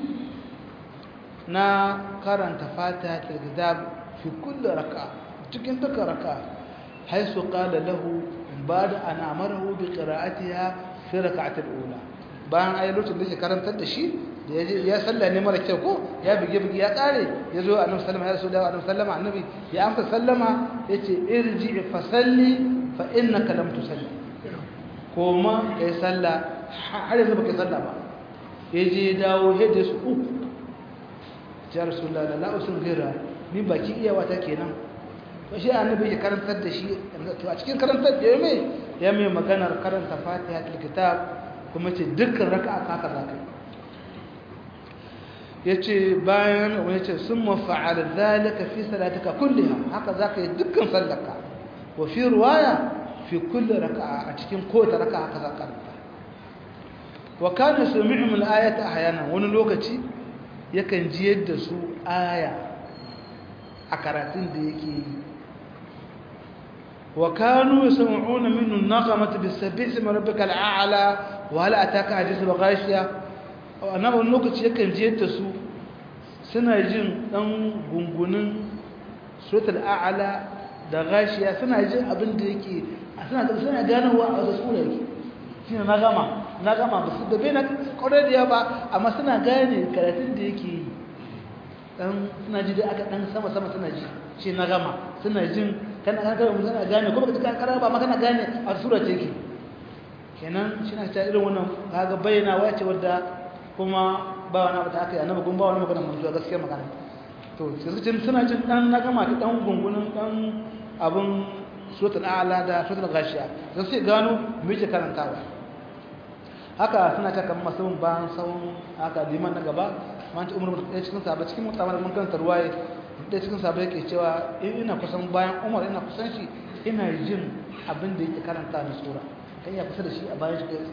na karanta fatiha ta kitab fi kulli raka cikin duka raka haisu qala lahu ba'da an amarahu bi qira'atiha fi rak'atil ula bayan ayi lokacin da yake karantar da shi da ya salla ne mara kyau ko ya bige bige ya kare ya zo annabi sallama ya rasul annabi sallama annabi ya amsa sallama yace irji fa salli fa innaka lam tusalli koma kai salla har yanzu baka salla ba yaje ya dawo hede su uku ya rasulullah la usul ghira ni baki iyawa ta kenan to shi annabi ya karantar da shi to a cikin karantar da mai ya mai maganar karanta fatihatul kitab kuma ce dukkan raka'a ka haka zaka yace bayan wani yace summa fa'ala dhalika fi salatika kulliha haka zaka yi dukkan sallarka wa fi riwaya fi kulli raka'a a cikin kowace raka'a haka zaka karanta wa kana sami'um al-ayata ahyana wani lokaci yakan ji yadda su aya a karatun da yake yi wa kanu yasma'una minhu an-naghamata bis-sabih ismi rabbikal a'la wa hal ataka hadithu al-ghashiya annabi wani lokaci yakan ji yadda su suna jin dan gungunin suratul a'la da ghashiya suna jin abin da yake suna suna ganowa a wasu sura yake shine na gama na gama ba su da bai na kwarar da ba amma suna gane karatun da yake yi dan suna ji da aka dan sama sama suna ji shi na gama suna jin kana kana kana suna gane kuma ka kana ba ma kana gane a sura ce yake kenan shi na ta irin wannan kaga bayyana wace wadda kuma ba wani abu da aka yi annabi kuma ba wani magana mun zuwa gaskiya magana to sai suna jin dan na gama ta dan gungunin dan abun suratul a'la da suratul ghashiya sai sai gano me yake karantawa haka suna ta kamar masu bayan sawun haka liman na gaba man ci umar ɗaya cikin sabai cikin mutamar mun karanta ruwaye ɗaya cikin sabai yake cewa in ina kusan bayan umar ina kusan shi ina jin abin da yake karanta na sura kan ya kusa da shi a bayan shi kai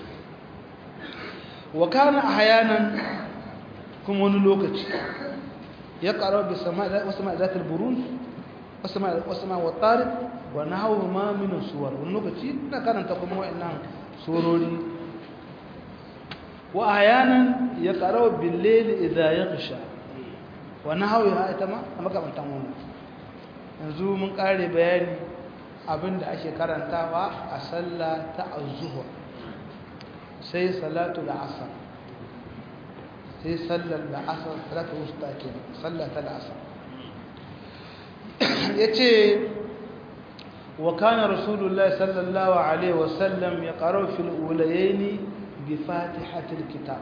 wa kana ahyanan kuma wani lokaci ya karo bi sama wasu ma zatul burun wasu ma wasu ma watariq wa nahawu ma min suwar wani lokaci na karanta kuma wa'annan surori wa ahyanan ya karo bil layl idha yaghsha wa nahawu ha ita ma makamantan wannan yanzu mun kare bayani abinda ake karantawa a sallah ta az-zuhr sai salatu al-asr sai sallar al-asr salatu wusta ke sallata al-asr yace wa kana rasulullahi sallallahu alaihi wasallam yaqra fi al-ulayayn bi fatihati al-kitab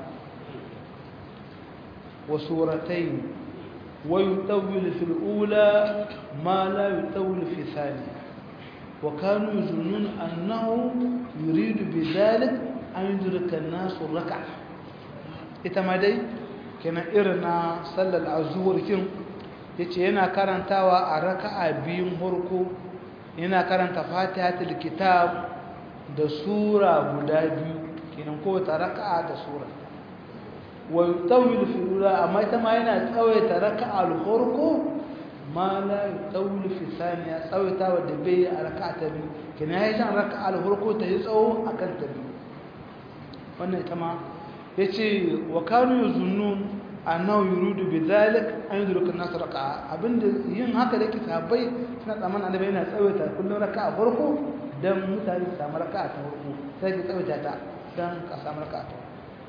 wa suratayn wa yutawwil fi al-ula ma la yutawwil fi thaniya وكانوا يظنون أنه يريد بذلك أن يدرك الناس الركعة إتما دي كنا إرنا صلى العزور كن yace yana karantawa a raka'a biyun farko yana karanta fatihatul kitab da sura guda biyu kenan kowace raka'a da sura wa yutawil fi ula amma ita ma yana tsawaita raka'a al-farko ma la yutawil fi thaniya tsawaita wadda bai a raka'a ta biyu kenan yayi san raka'a al-farko ta yi tsawo akan ta biyu wannan ita ma yace wa kanu yuzunnun annahu yuridu bidhalik an yudrika an-nas raka'a abinda yin haka da kitabai suna tsaman annabi yana tsawaita kullun raka'a farko dan mutane su samu raka'a ta farko sai ka tsawaita ta dan ka samu raka'a ta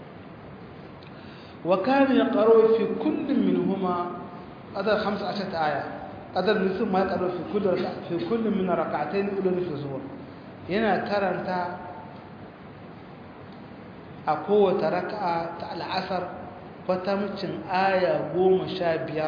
wa kana yaqra fi kullin minhuma qadar 15 aya qadar nisu ma yaqra fi kulli raka'a fi kullin min rak'atayn ulul fi zuhur yana karanta a kowace raka'a ta al'asar kwatamcin aya goma sha biyar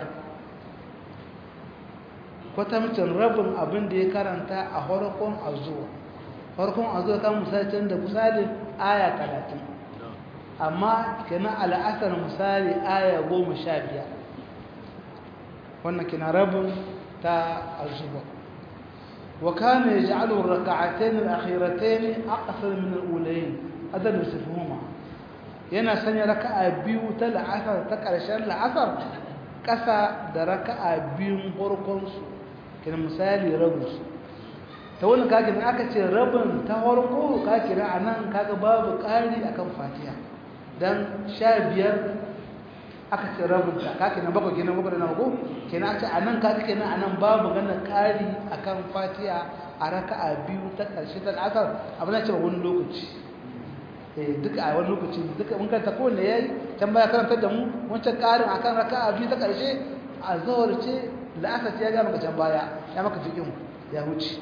kwatamcin rabin abin da ya karanta a harkon azuwa harkon azuwa kan misalcin da misali aya talatin amma kina al'asar misali aya goma sha biyar wannan kina rabin ta azuwa وكان يجعل الركعتين الأخيرتين أقصر من الأولين هذا نصفهما yana sanya raka'a biyu ta la'asar ta ƙarshen la'asar ƙasa da raka'a biyun farkonsu kina misali rabinsu ta wani kakin aka ce rabin ta farko kakira a nan kaga babu ƙari a kan fatiha don sha biyar aka ce rabinta kakin na bakwai kenan bakwai da na mako kenan ce a nan kakin kenan a nan babu gana ƙari a kan fatiha a raka'a biyu ta ƙarshe ta la'asar abin da ce wani lokaci duka a wani lokaci duka mun karanta kowanne ya yi can baya karantar da mu wancan ƙarin akan raka a biyu ta ƙarshe a zawar ce la'asar ce ya gama can baya ya maka fiƙin ya wuce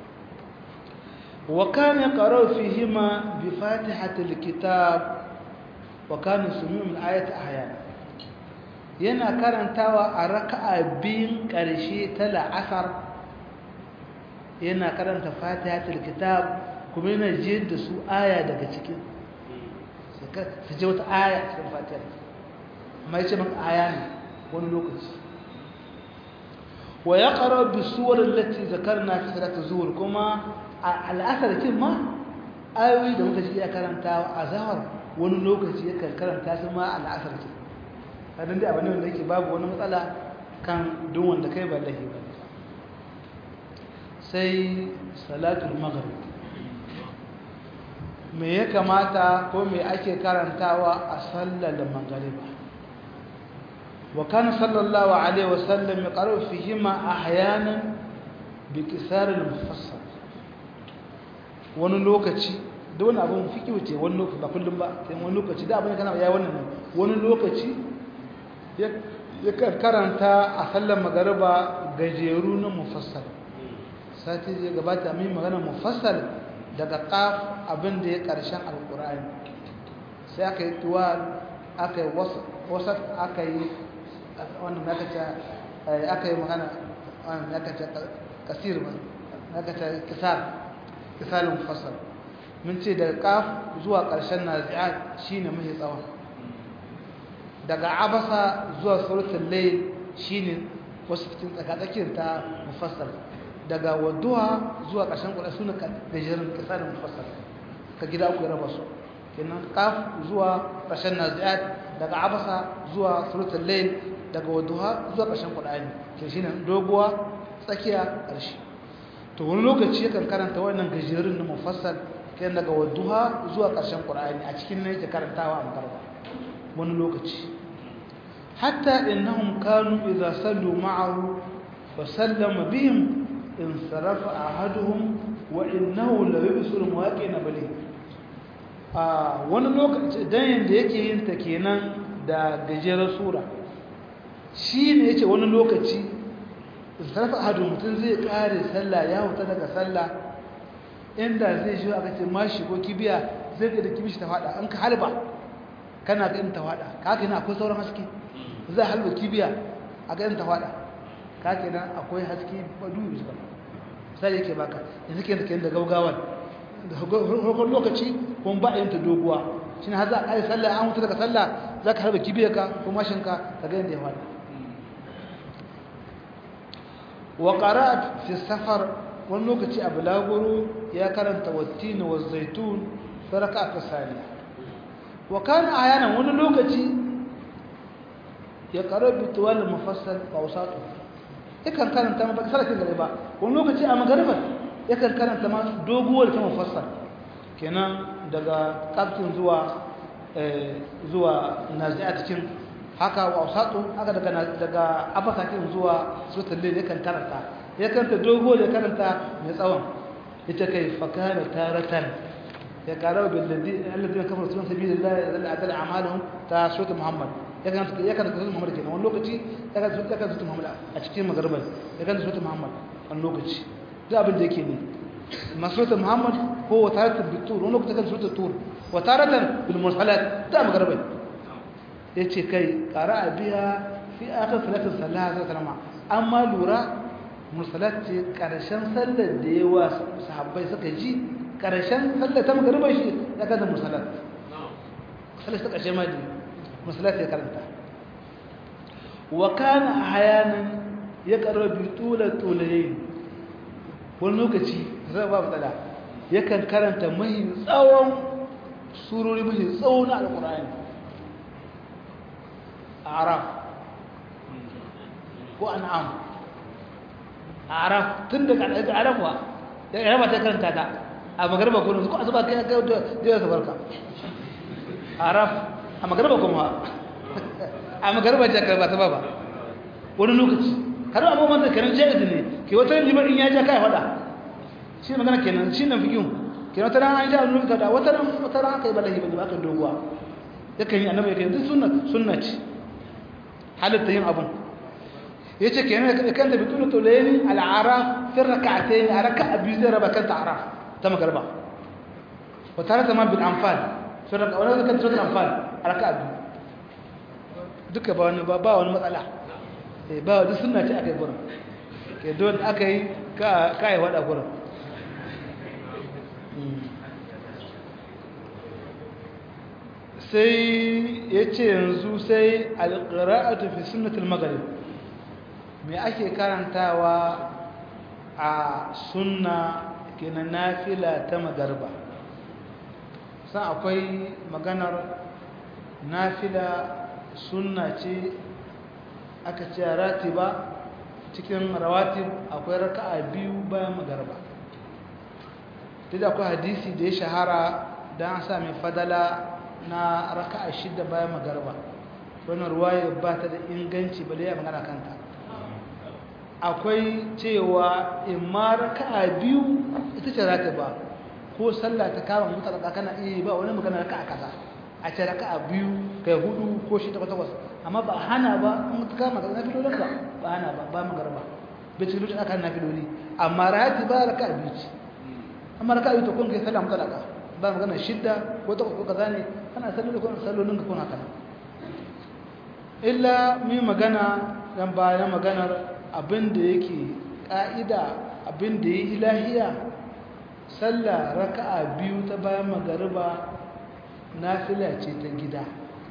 wa kana qara'u fihima bi fatihatil kitab wa kana sumi'u min ayati ahyan yana karantawa a raka'a biyun ƙarshe ta la'asar yana karanta fatihatul kitab kuma yana jiyar da su aya daga cikin su je wata aya cikin fatiyar mai ce maka aya ne wani lokaci wa ya ƙarar bi suwar lati zakar na fi sadata zuwar kuma a al'asar kin ma ayoyi da muka ji ya karanta a zawar wani lokaci ya karanta su ma al'asar kin kadin dai abin da yake babu wani matsala kan duk wanda kai ba lahi ba sai salatul maghrib me ya kamata ko me ake karantawa a sallar magariba wa kana sallallahu alaihi wasallam yaqra'u fihima ahyanan bi kisar al-mufassal wani lokaci da wani abun fiki wuce wani lokaci ba kullum ba sai wani lokaci da abin kana yayi wannan wani lokaci yakan karanta a sallar magariba gajeru na mufassal sati zai gabata mai magana mufassal daga kaf abin da ya karshen alkur'ani sai aka yi tuwa aka yi wasat aka yi wannan da aka yi magana wannan da aka ce kasir ba aka ce kisar kisalin mufassal mun ce daga kaf zuwa karshen nazi'at shine mai tsawon daga abasa zuwa suratul layl shine wasu cikin tsakatsakiyar ta mufassal daga wadduha zuwa ƙarshen kuɗa suna gajerin kisanin mufassal ka gida uku raba su kenan kaf zuwa ƙarshen nazi'at daga abasa zuwa suratul layl daga wadduha zuwa ƙarshen qur'ani ke shine doguwa tsakiya ƙarshe to wani lokaci yakan karanta wannan gajerun na mufassal kenan daga wadduha zuwa ƙarshen qur'ani a cikin ne yake karantawa a makarba wani lokaci hatta innahum kanu idza sallu ma'ahu wa sallama bihim insarafa ahaduhum wa innahu la yubsiru muwaqina bali a wani lokaci dan yanda yake yin ta kenan da gajerar sura shi ne yace wani lokaci insarafa ahaduhum mutun zai kare sallah ya huta daga sallah inda zai shi aka ce mashi ko kibiya zai ga da kibishi ta fada an ka halba kana ga in ta fada kaka ina akwai sauran haske zai halba kibiya a ga in ta fada kake nan akwai haske badu zuwa sai yake baka yanzu ke da da gaugawan da hukun lokaci kuma ba yin ta doguwa shine har za a yi sallah an mutu daga sallah za ka harba kibiyarka ko mashinka ka ga yadda ya fada wa qara'at fi safar wani lokaci a bulaguro ya karanta wattin wa zaitun saraka ta saniya wa kana ayanan wani lokaci ya karabi tuwal mufassal qawsatu yakan karanta ma ba sarkin gare ba wani lokaci a magariba yakan karanta ma doguwar ta mufassal kenan daga kaftin zuwa zuwa nazi'at cikin haka wa usatu haka daga daga abasakin zuwa sutalle yakan karanta yakan ta doguwar ya karanta mai tsawon ita kai fakana taratan ya karawa bil ladhi alladhina kafaru sun sabilillahi adalla adalla a'maluhum ta sura muhammad ya kan ya kan sura muhammad kenan wani lokaci ya kan ya kan sura muhammad a cikin magarba ya kan sura muhammad wani lokaci duk abin da yake ne masrata muhammad ko wa taratan bil tur wani lokaci kan sura tur wa taratan bil mursalat da magarba yace kai qara'a biya fi akhir salatin sallallahu alaihi wasallam amma lura mursalat ce karshen sallar da yawa sahabbai suka ji karshen sallar ta magariba shi ya kada mursalat sallar ta karshe ma ji mursalat ya karanta wa kana ahyanan ya karabi tula tulayin wani lokaci zai ba matsala yakan karanta mahi tsawon surori mahi tsawon alkur'ani araf ko an'am araf tun daga arafa da arafa ta karanta ta a magarba ko ko azuba kai ga da da barka araf a magarba kuma a magarba ta karba ta baba wani lokaci har abubuwan da karin jaiz ne ke wata liman in ya ja kai fada shi magana kenan shi nan fikin kenan wata ran an ja nuka da wata ran wata ran aka yi balahi ba aka doguwa yakan yi annabi yakan yi sunna sunna ce halatta yin abun yace kenan kan da bitul tulaini al-araf fi rak'atayn a raka'a biyu zai raba kanta araf ta magarba wa tare da ma bil anfal fi raka'a wala kan suratul anfal a raka'a biyu duka ba wani ba wani matsala eh ba duk sunna ce akai gurin ke don akai ka kai wada gurin sai ya ce yanzu sai alƙira'atu fi sunnatul maghrib me ake karantawa a sunna kenan nafila ta magarba san akwai maganar nafila sunna ce aka ce ratiba cikin rawatib akwai raka'a biyu bayan magarba duk akwai hadisi da ya shahara don an sami fadala na raka'a shida bayan magarba wannan ruwaya ba ta da inganci bale ya magana kanta akwai cewa in ma raka'a biyu ita ce ratiba ko sallah ta kama mutalaka kana iya ba wani magana raka'a kaza a ce raka'a biyu kai hudu ko shida takwas amma ba hana ba in ka kama na filolin ba ba hana ba ba magarba bai cikin lokacin aka na filoli amma rati ba raka biyu ce amma raka biyu to kun kai sallah mutalaka ba magana shidda ko ta ko kaza ne kana sallolin ko sallolin ka kuna kana illa mu magana dan bayan maganar abin da yake ka'ida abin da yi ilahiya sallah raka'a biyu ta bayan magariba nafila ce ta gida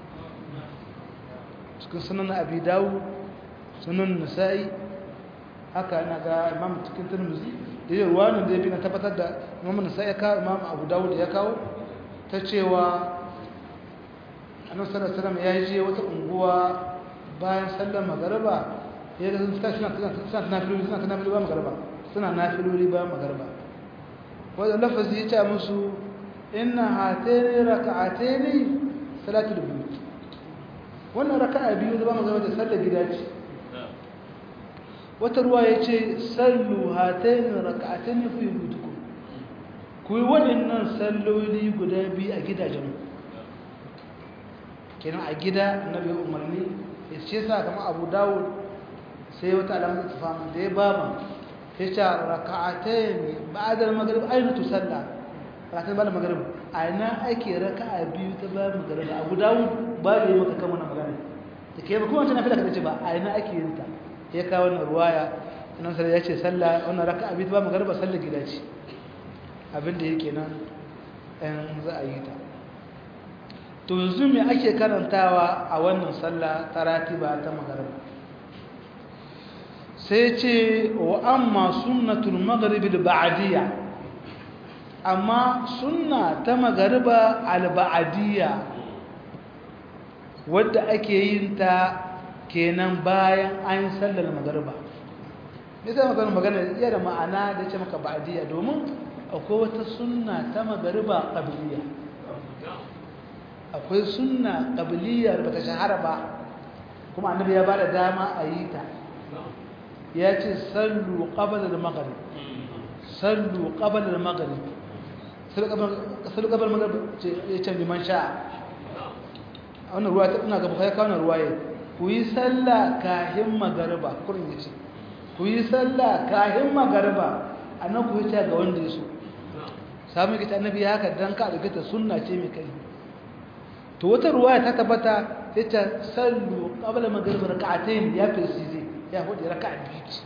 cikin sunan abi dawo sunan nasa'i haka na ga imam cikin turmuzi da yi ruwanin da ya bi na tabbatar da imam nasa'i ya kawo imam abu dawo da ya kawo ta cewa annabi sallallahu alaihi wasallam ya je wata unguwa bayan sallar magariba ya ga suka suna suna nafiloli suna nafiloli ba magariba suna nafiloli ba magariba wanda lafazi ya ce musu inna hatayni raka'ataini salatul buyut wannan raka'a biyu da ba magariba da sallar gida ce wata ruwa ya ce sallu hatayni raka'ataini fi buyutikum ku yi waɗannan salloli guda biyu a gidajenku kenan a gida annabi umarni ya ce sa kamar abu dawud sai wata alamun tafama da ya baba ya ce raka'atai ba'adar magrib aina tu sallah raka'atai ba da magrib a ina ake raka'a biyu ta bayan magrib abu dawud ba da yi maka kan wannan magana da ke ba kuma wancan nafi da ka ce ba a ina ake yin ta ya kawo wannan ruwaya nan sai ya ce sallah wannan raka'a biyu ta bayan magrib sallah gida ce abin da yake nan ɗan za a yi ta to yanzu me ake karantawa a wannan sallah ta ratiba ta magariba sai ce wa amma sunnatul maghribil ba'diyya amma sunna ta magariba al ba'diyya wadda ake yin ta kenan bayan an sallar magariba me sai magana magana iya da ma'ana da ce maka ba'diyya domin akwai wata sunna ta magariba qabliyya akwai sunna ƙabiliyar ba ta shahara ba kuma annabi ya ba da dama a yi ta ya ce sallu ƙabalar magari sallu ƙabalar magari sallu ƙabalar magari ya ce liman sha'a a wannan ruwa ta ina gaba ya kawo ruwa ya ku yi salla kahin magariba kurin ya ce ku yi salla kahin magariba a nan ku yi ta ga wanda ya so samun gita annabi ya haka don ka ɗaukata sunna ce mai kai to wata ruwaya ta tabbata sai ta sallu qabla maghrib rak'atayn ya firsizi ya hudu raka'a biyu ce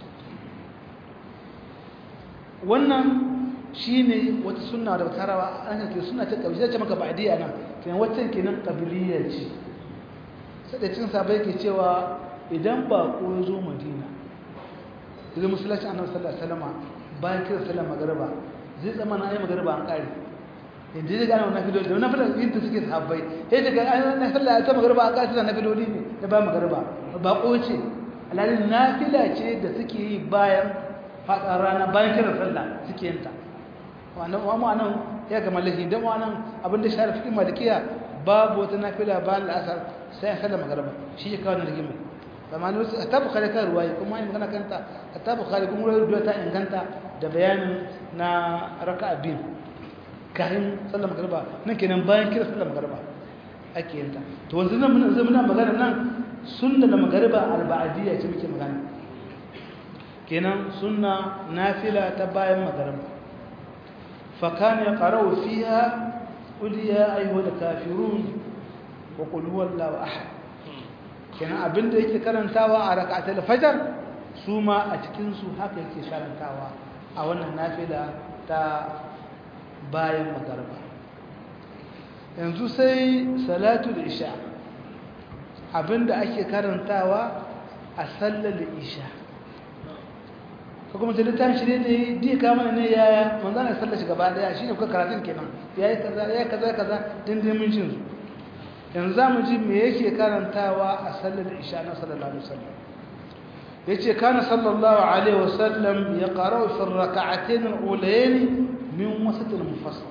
wannan shine wata sunna da tarawa an ce sunna ta kabila ce maka ba'diya nan kenan wacce kenan kabiliya ce sai da cin sabai ke cewa idan ba ko zo Madina idan musallaci annabi sallallahu alaihi wasallam bayan kira sallar magriba zai zama na ayi magriba an kare yanzu zai gane wannan filoli da wannan filoli yin ta suke sahabbai sai daga an na sallah ta magarba a kasar na filoli ne da ba magarba ba ce alalin nafila ce da suke yi bayan faɗa rana bayan kiran sallah suke yin ta wannan wa nan ya ga mallaki dan wannan abin da shari'a fikin malikiya babu wata nafila bayan al'asar sai sallah magarba shi ya kawo rigimai amma ne wasu ta bukhari kan ruwaye kuma ai magana kanta ta bukhari kuma ruwaya ta inganta da bayanin na raka'a biyu kayan sallar magarba nan kenan bayan kira sallar magarba ake yanta to wanzu nan muna zai muna magana nan sunna da magarba alba'adiyya ce muke magana kenan sunna nafila ta bayan magarba fa kana yaqra'u fiha qul ya ayyuhal kafirun wa qul huwallahu ahad kenan abinda yake karantawa a rak'atul fajr su ma a cikin su haka yake karantawa a wannan nafila ta bayan magarba yanzu sai salatul isha abinda ake karantawa a sallar isha ko kuma ta littafin shi ne da yi diya kama ne yaya manzan ya sallar shi gaba daya shi ne kuka karatun kenan ya yi kaza ya kaza kaza dindimin shi yanzu za mu ji me yake karantawa a sallar isha na sallallahu alaihi wasallam ya ce kana sallallahu alaihi wasallam ya qara'u fi raka'atayn al-ulayn من وسط المفصل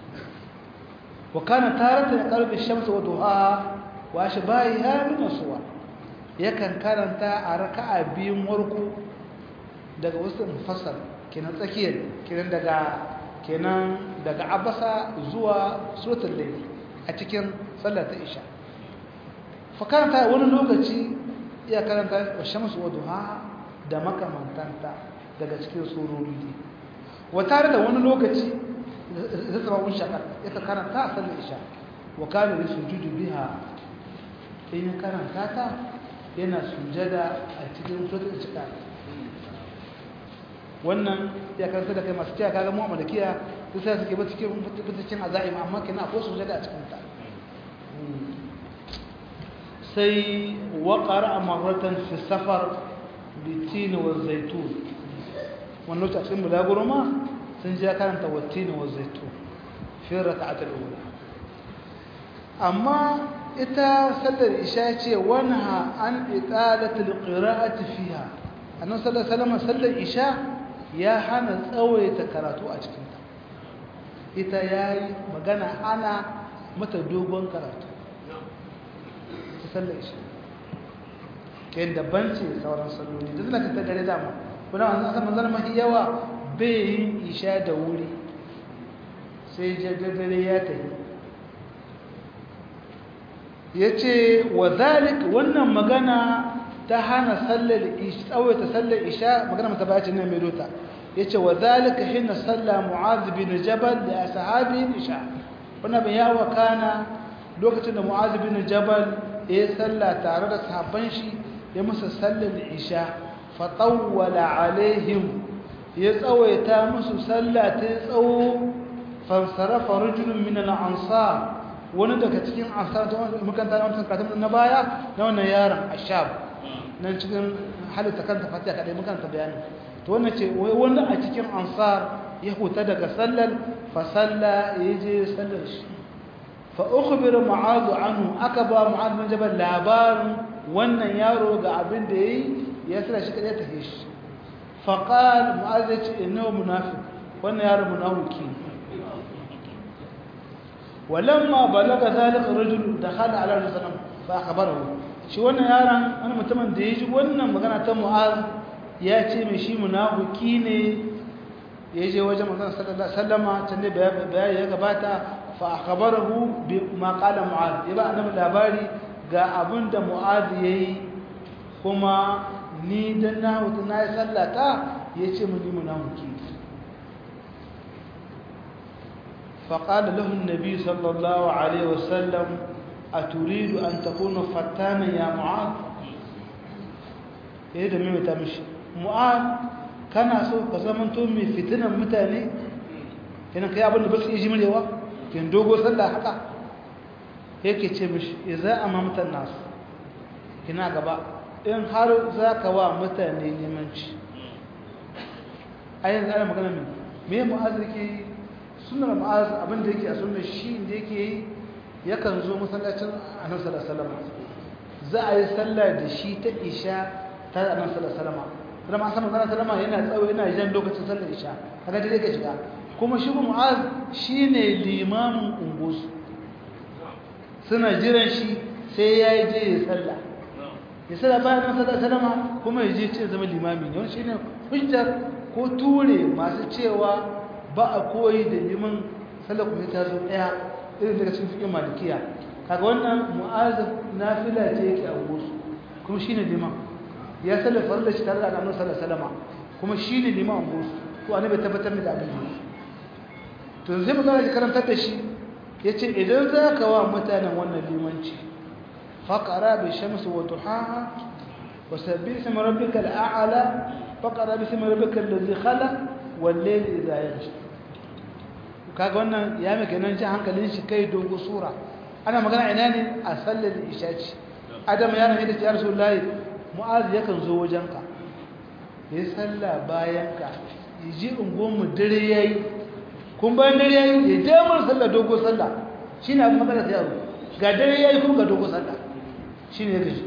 وكان تارة يقرب الشمس وضحاها وأشباهها من الصور yakan karanta a raka'a biyun warku daga wasu mufassal kenan tsakiyar kenan daga kenan daga abasa zuwa suratul layl a cikin sallar ta isha fa karanta wani lokaci iya karanta wa shamsu wa duha da makamantanta daga cikin surori wa tare da wani lokaci zai zama wani shakar ita karanta a sallar isha wa kana da sujudu biha in ya karanta ta yana sujada a cikin suratul isha wannan ya karanta da kai masu cewa kaga mu malikiya su sai suke ba cikin fitacin azaim amma kina akwai sujada a cikin ta sai wa qara'a marratan fi safar bi tin wa zaitun wannan lokacin bulaguro ma sun je karanta wa tin wa zaitun fi rak'at al-ula amma ita sallar isha ce wanha an italatul qira'ati fiha annabi sallallahu alaihi wasallam sallar isha ya hana tsawaita karatu a cikin ta ita yayi magana hana mata dogon karatu sallar isha kai daban ce sauran salloli da zaka ta dare dama kuma an san manzon mahi yawa bai yin isha da wuri sai dare ya tafi ya ce wa zalik wannan magana ta hana sallar isha tsawaita sallar isha magana mata bayaci nan mai dota ya ce wa zalika hina salla mu'az bin jabal da ashabi isha wannan bin ya wakana lokacin da mu'az bin jabal ya salla tare da sahabban shi ya musu sallar isha fa tawwala alaihim ya tsawaita musu salla ta tsawo fa sarafa rajulun min al-ansar wani daga cikin ansar da makanta na wancan karatun na baya na wannan yaron ashab nan cikin halitta kanta fatiha kadai makanta bayani to wannan ce wani a cikin ansar ya huta daga sallar fa salla yaje sallar shi fa ukhbira mu'adh anhu aka ba mu'adh bin jabal labarin wannan yaro ga abin da yayi ya sala shi kadai ta shi fa qala mu'adh ya ce innahu munafiq wannan yaro munafiki ولما بلغ ذلك الرجل دخل على الرسول صلى الله عليه وسلم فاخبره shi wannan yaron wani mutumin da ya ji wannan magana ta mu'az ya ce mai shi munafiki ne ya je wajen manzon sallallahu alaihi wasallama can da bayani ya gabata fa akhbarahu bi ma qala mu'az ya ba annabi labari ga abin da mu'az yayi kuma ni dan na hutu na yi sallata ya ce mu ni munafiki فقال له النبي صلى الله عليه وسلم أتريد أن تكون فتانا يا معاذ إيه ده مين تمشي معاذ كان سو كزمان تو مي فتنة متاني كنا كي أبو بس يجي من يوا كن دوغو صلى حقا yake ce mishi idza amamta nas kina gaba in har zaka wa mutane limanci ayin zai magana me me mu'azziki sunnar ma'az abin da yake a sunnar shi da yake yi yakan zo masallacin annabi sallallahu alaihi wasallam za a yi sallah da shi ta isha ta annabi sallallahu alaihi wasallam kuma ma san manzon sallama yana tsawo yana jan lokacin sallar isha kaga dai yake shiga kuma shi mu'az shine limamin ungus suna jiran shi sai ya je ya sallah ya sallah bayan annabi sallallahu alaihi wasallam kuma ya je ce zama limami ne wannan shine hujjar ko ture masu cewa ba a koyi da liman sallar kuma ta zo ɗaya irin daga cikin fiƙin malikiya kaga wannan mu'azin nafila ce yake a gusu kuma shi ne liman ya sallar farla shi tare da annabi sallar salama kuma shi ne liman a gusu ko annabi tabbatar da abin da to zai magana da karantar da shi ya ce idan za ka wa mutanen wannan limanci faƙara bi shamsu wa duhaha wa sabbi ismi rabbika al'ala faƙara bi ismi rabbika allazi khalaq wal layli idha yaghsha kaga wannan ya mai kenan ji hankalin shi kai dogo sura ana magana ina ne a sallar isha ce adam ya rame da ya rasulullahi mu'az yakan zo wajenka ya salla bayanka ya ji ungonmu dare yayi kun bayan dare yayi ya je mun sallar dogo sallah shine abin magana sai yaro ga dare yayi kuma ga dogo sallah shine ya gaji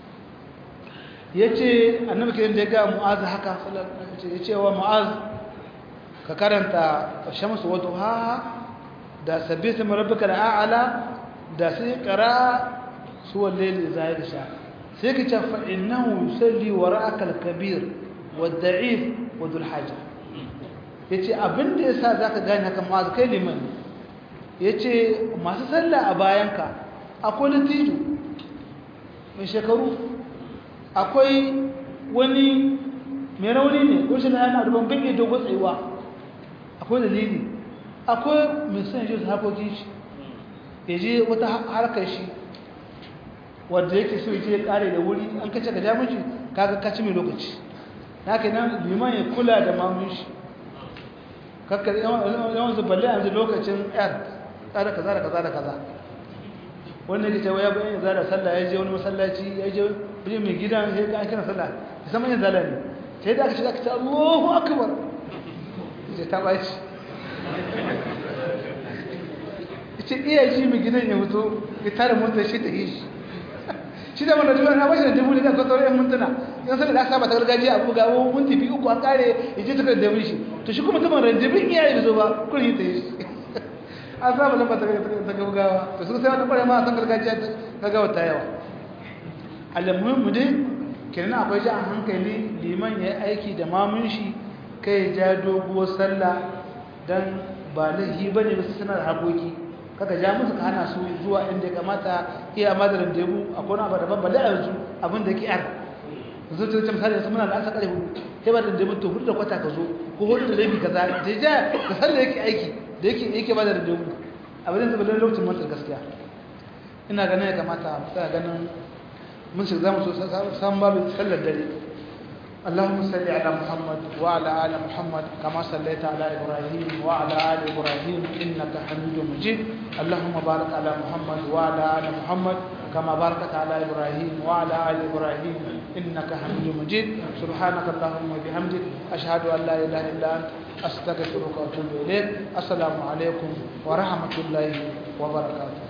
yace annabi kiran da ya ga mu'az haka sallar ya ce wa mu'az ka karanta shamsu wa duha da sabbi sama rabbika al'ala da sai qara suwal layl idha yaghsha sai ka ce fa innahu yusalli wara'aka al-kabir wad-da'if wa dhul haja yace abinda yasa zaka gane haka ma kai liman yace masu sallah a bayanka akwai latijo mai shekaru akwai wani mai rauni ne ko shi na yana da ban iya dogon tsayuwa akwai dalili akwai mai son je su hakokin shi ya je wata harkar shi wadda yake so ya je ya kare da wuri an kace ka ja miji kaga ka ci mai lokaci haka nan liman ya kula da mamun shi kakka yawan su balle yanzu lokacin yar tsara kaza da kaza da kaza wanda yake cewa ya bayan ya zara sallah ya je wani masallaci ya je wajen mai gidan ya ga kira sallah ya san manyan zala ne sai da aka shiga aka ce Allahu akbar sai ta baci ce iya ji mai gidan ya fito ya tare motar shi ta yi shi shi da wanda dubu na bashi da dubu ne da kwatsar yan mintuna yan sanar da aka saba ta gargajiya abu ga wani minti biyu uku an kare ya je tukar da shi to shi kuma tuban rajabin iyaye da zo ba kun yi ta yi shi an saba lamba ta gaggawa to su sai wani kware ma a san gargajiya ta gaggawa ta yawa alamuhin mu dai kenan akwai ji a hankali liman ya aiki da mamun shi kai ja doguwar sallah dan ba lahi bane ba su suna da hakoki kaka ja musu ka hana su zuwa inda ya kamata iya madarin da yabu a kone abu daban balle a yanzu abin da ke yar zo ta ce misali su muna da asa kare hudu sai ba da da mutu hudu da kwata ka zo ko hudu da rabi ka za da ja ka san da yake aiki da yake yake madarin da yabu abin da balle lokacin mantar gaskiya ina ganin ya kamata mu tsaya ganin mun shi zamu so san babu sallar dare اللهم صل على محمد وعلى ال محمد كما صليت على ابراهيم وعلى ال ابراهيم انك حميد مجيد اللهم بارك على محمد وعلى ال محمد كما باركت على ابراهيم وعلى ال ابراهيم انك حميد مجيد سبحانك اللهم وبحمدك اشهد ان لا اله الا انت استغفرك واتوب اليك السلام عليكم ورحمه الله وبركاته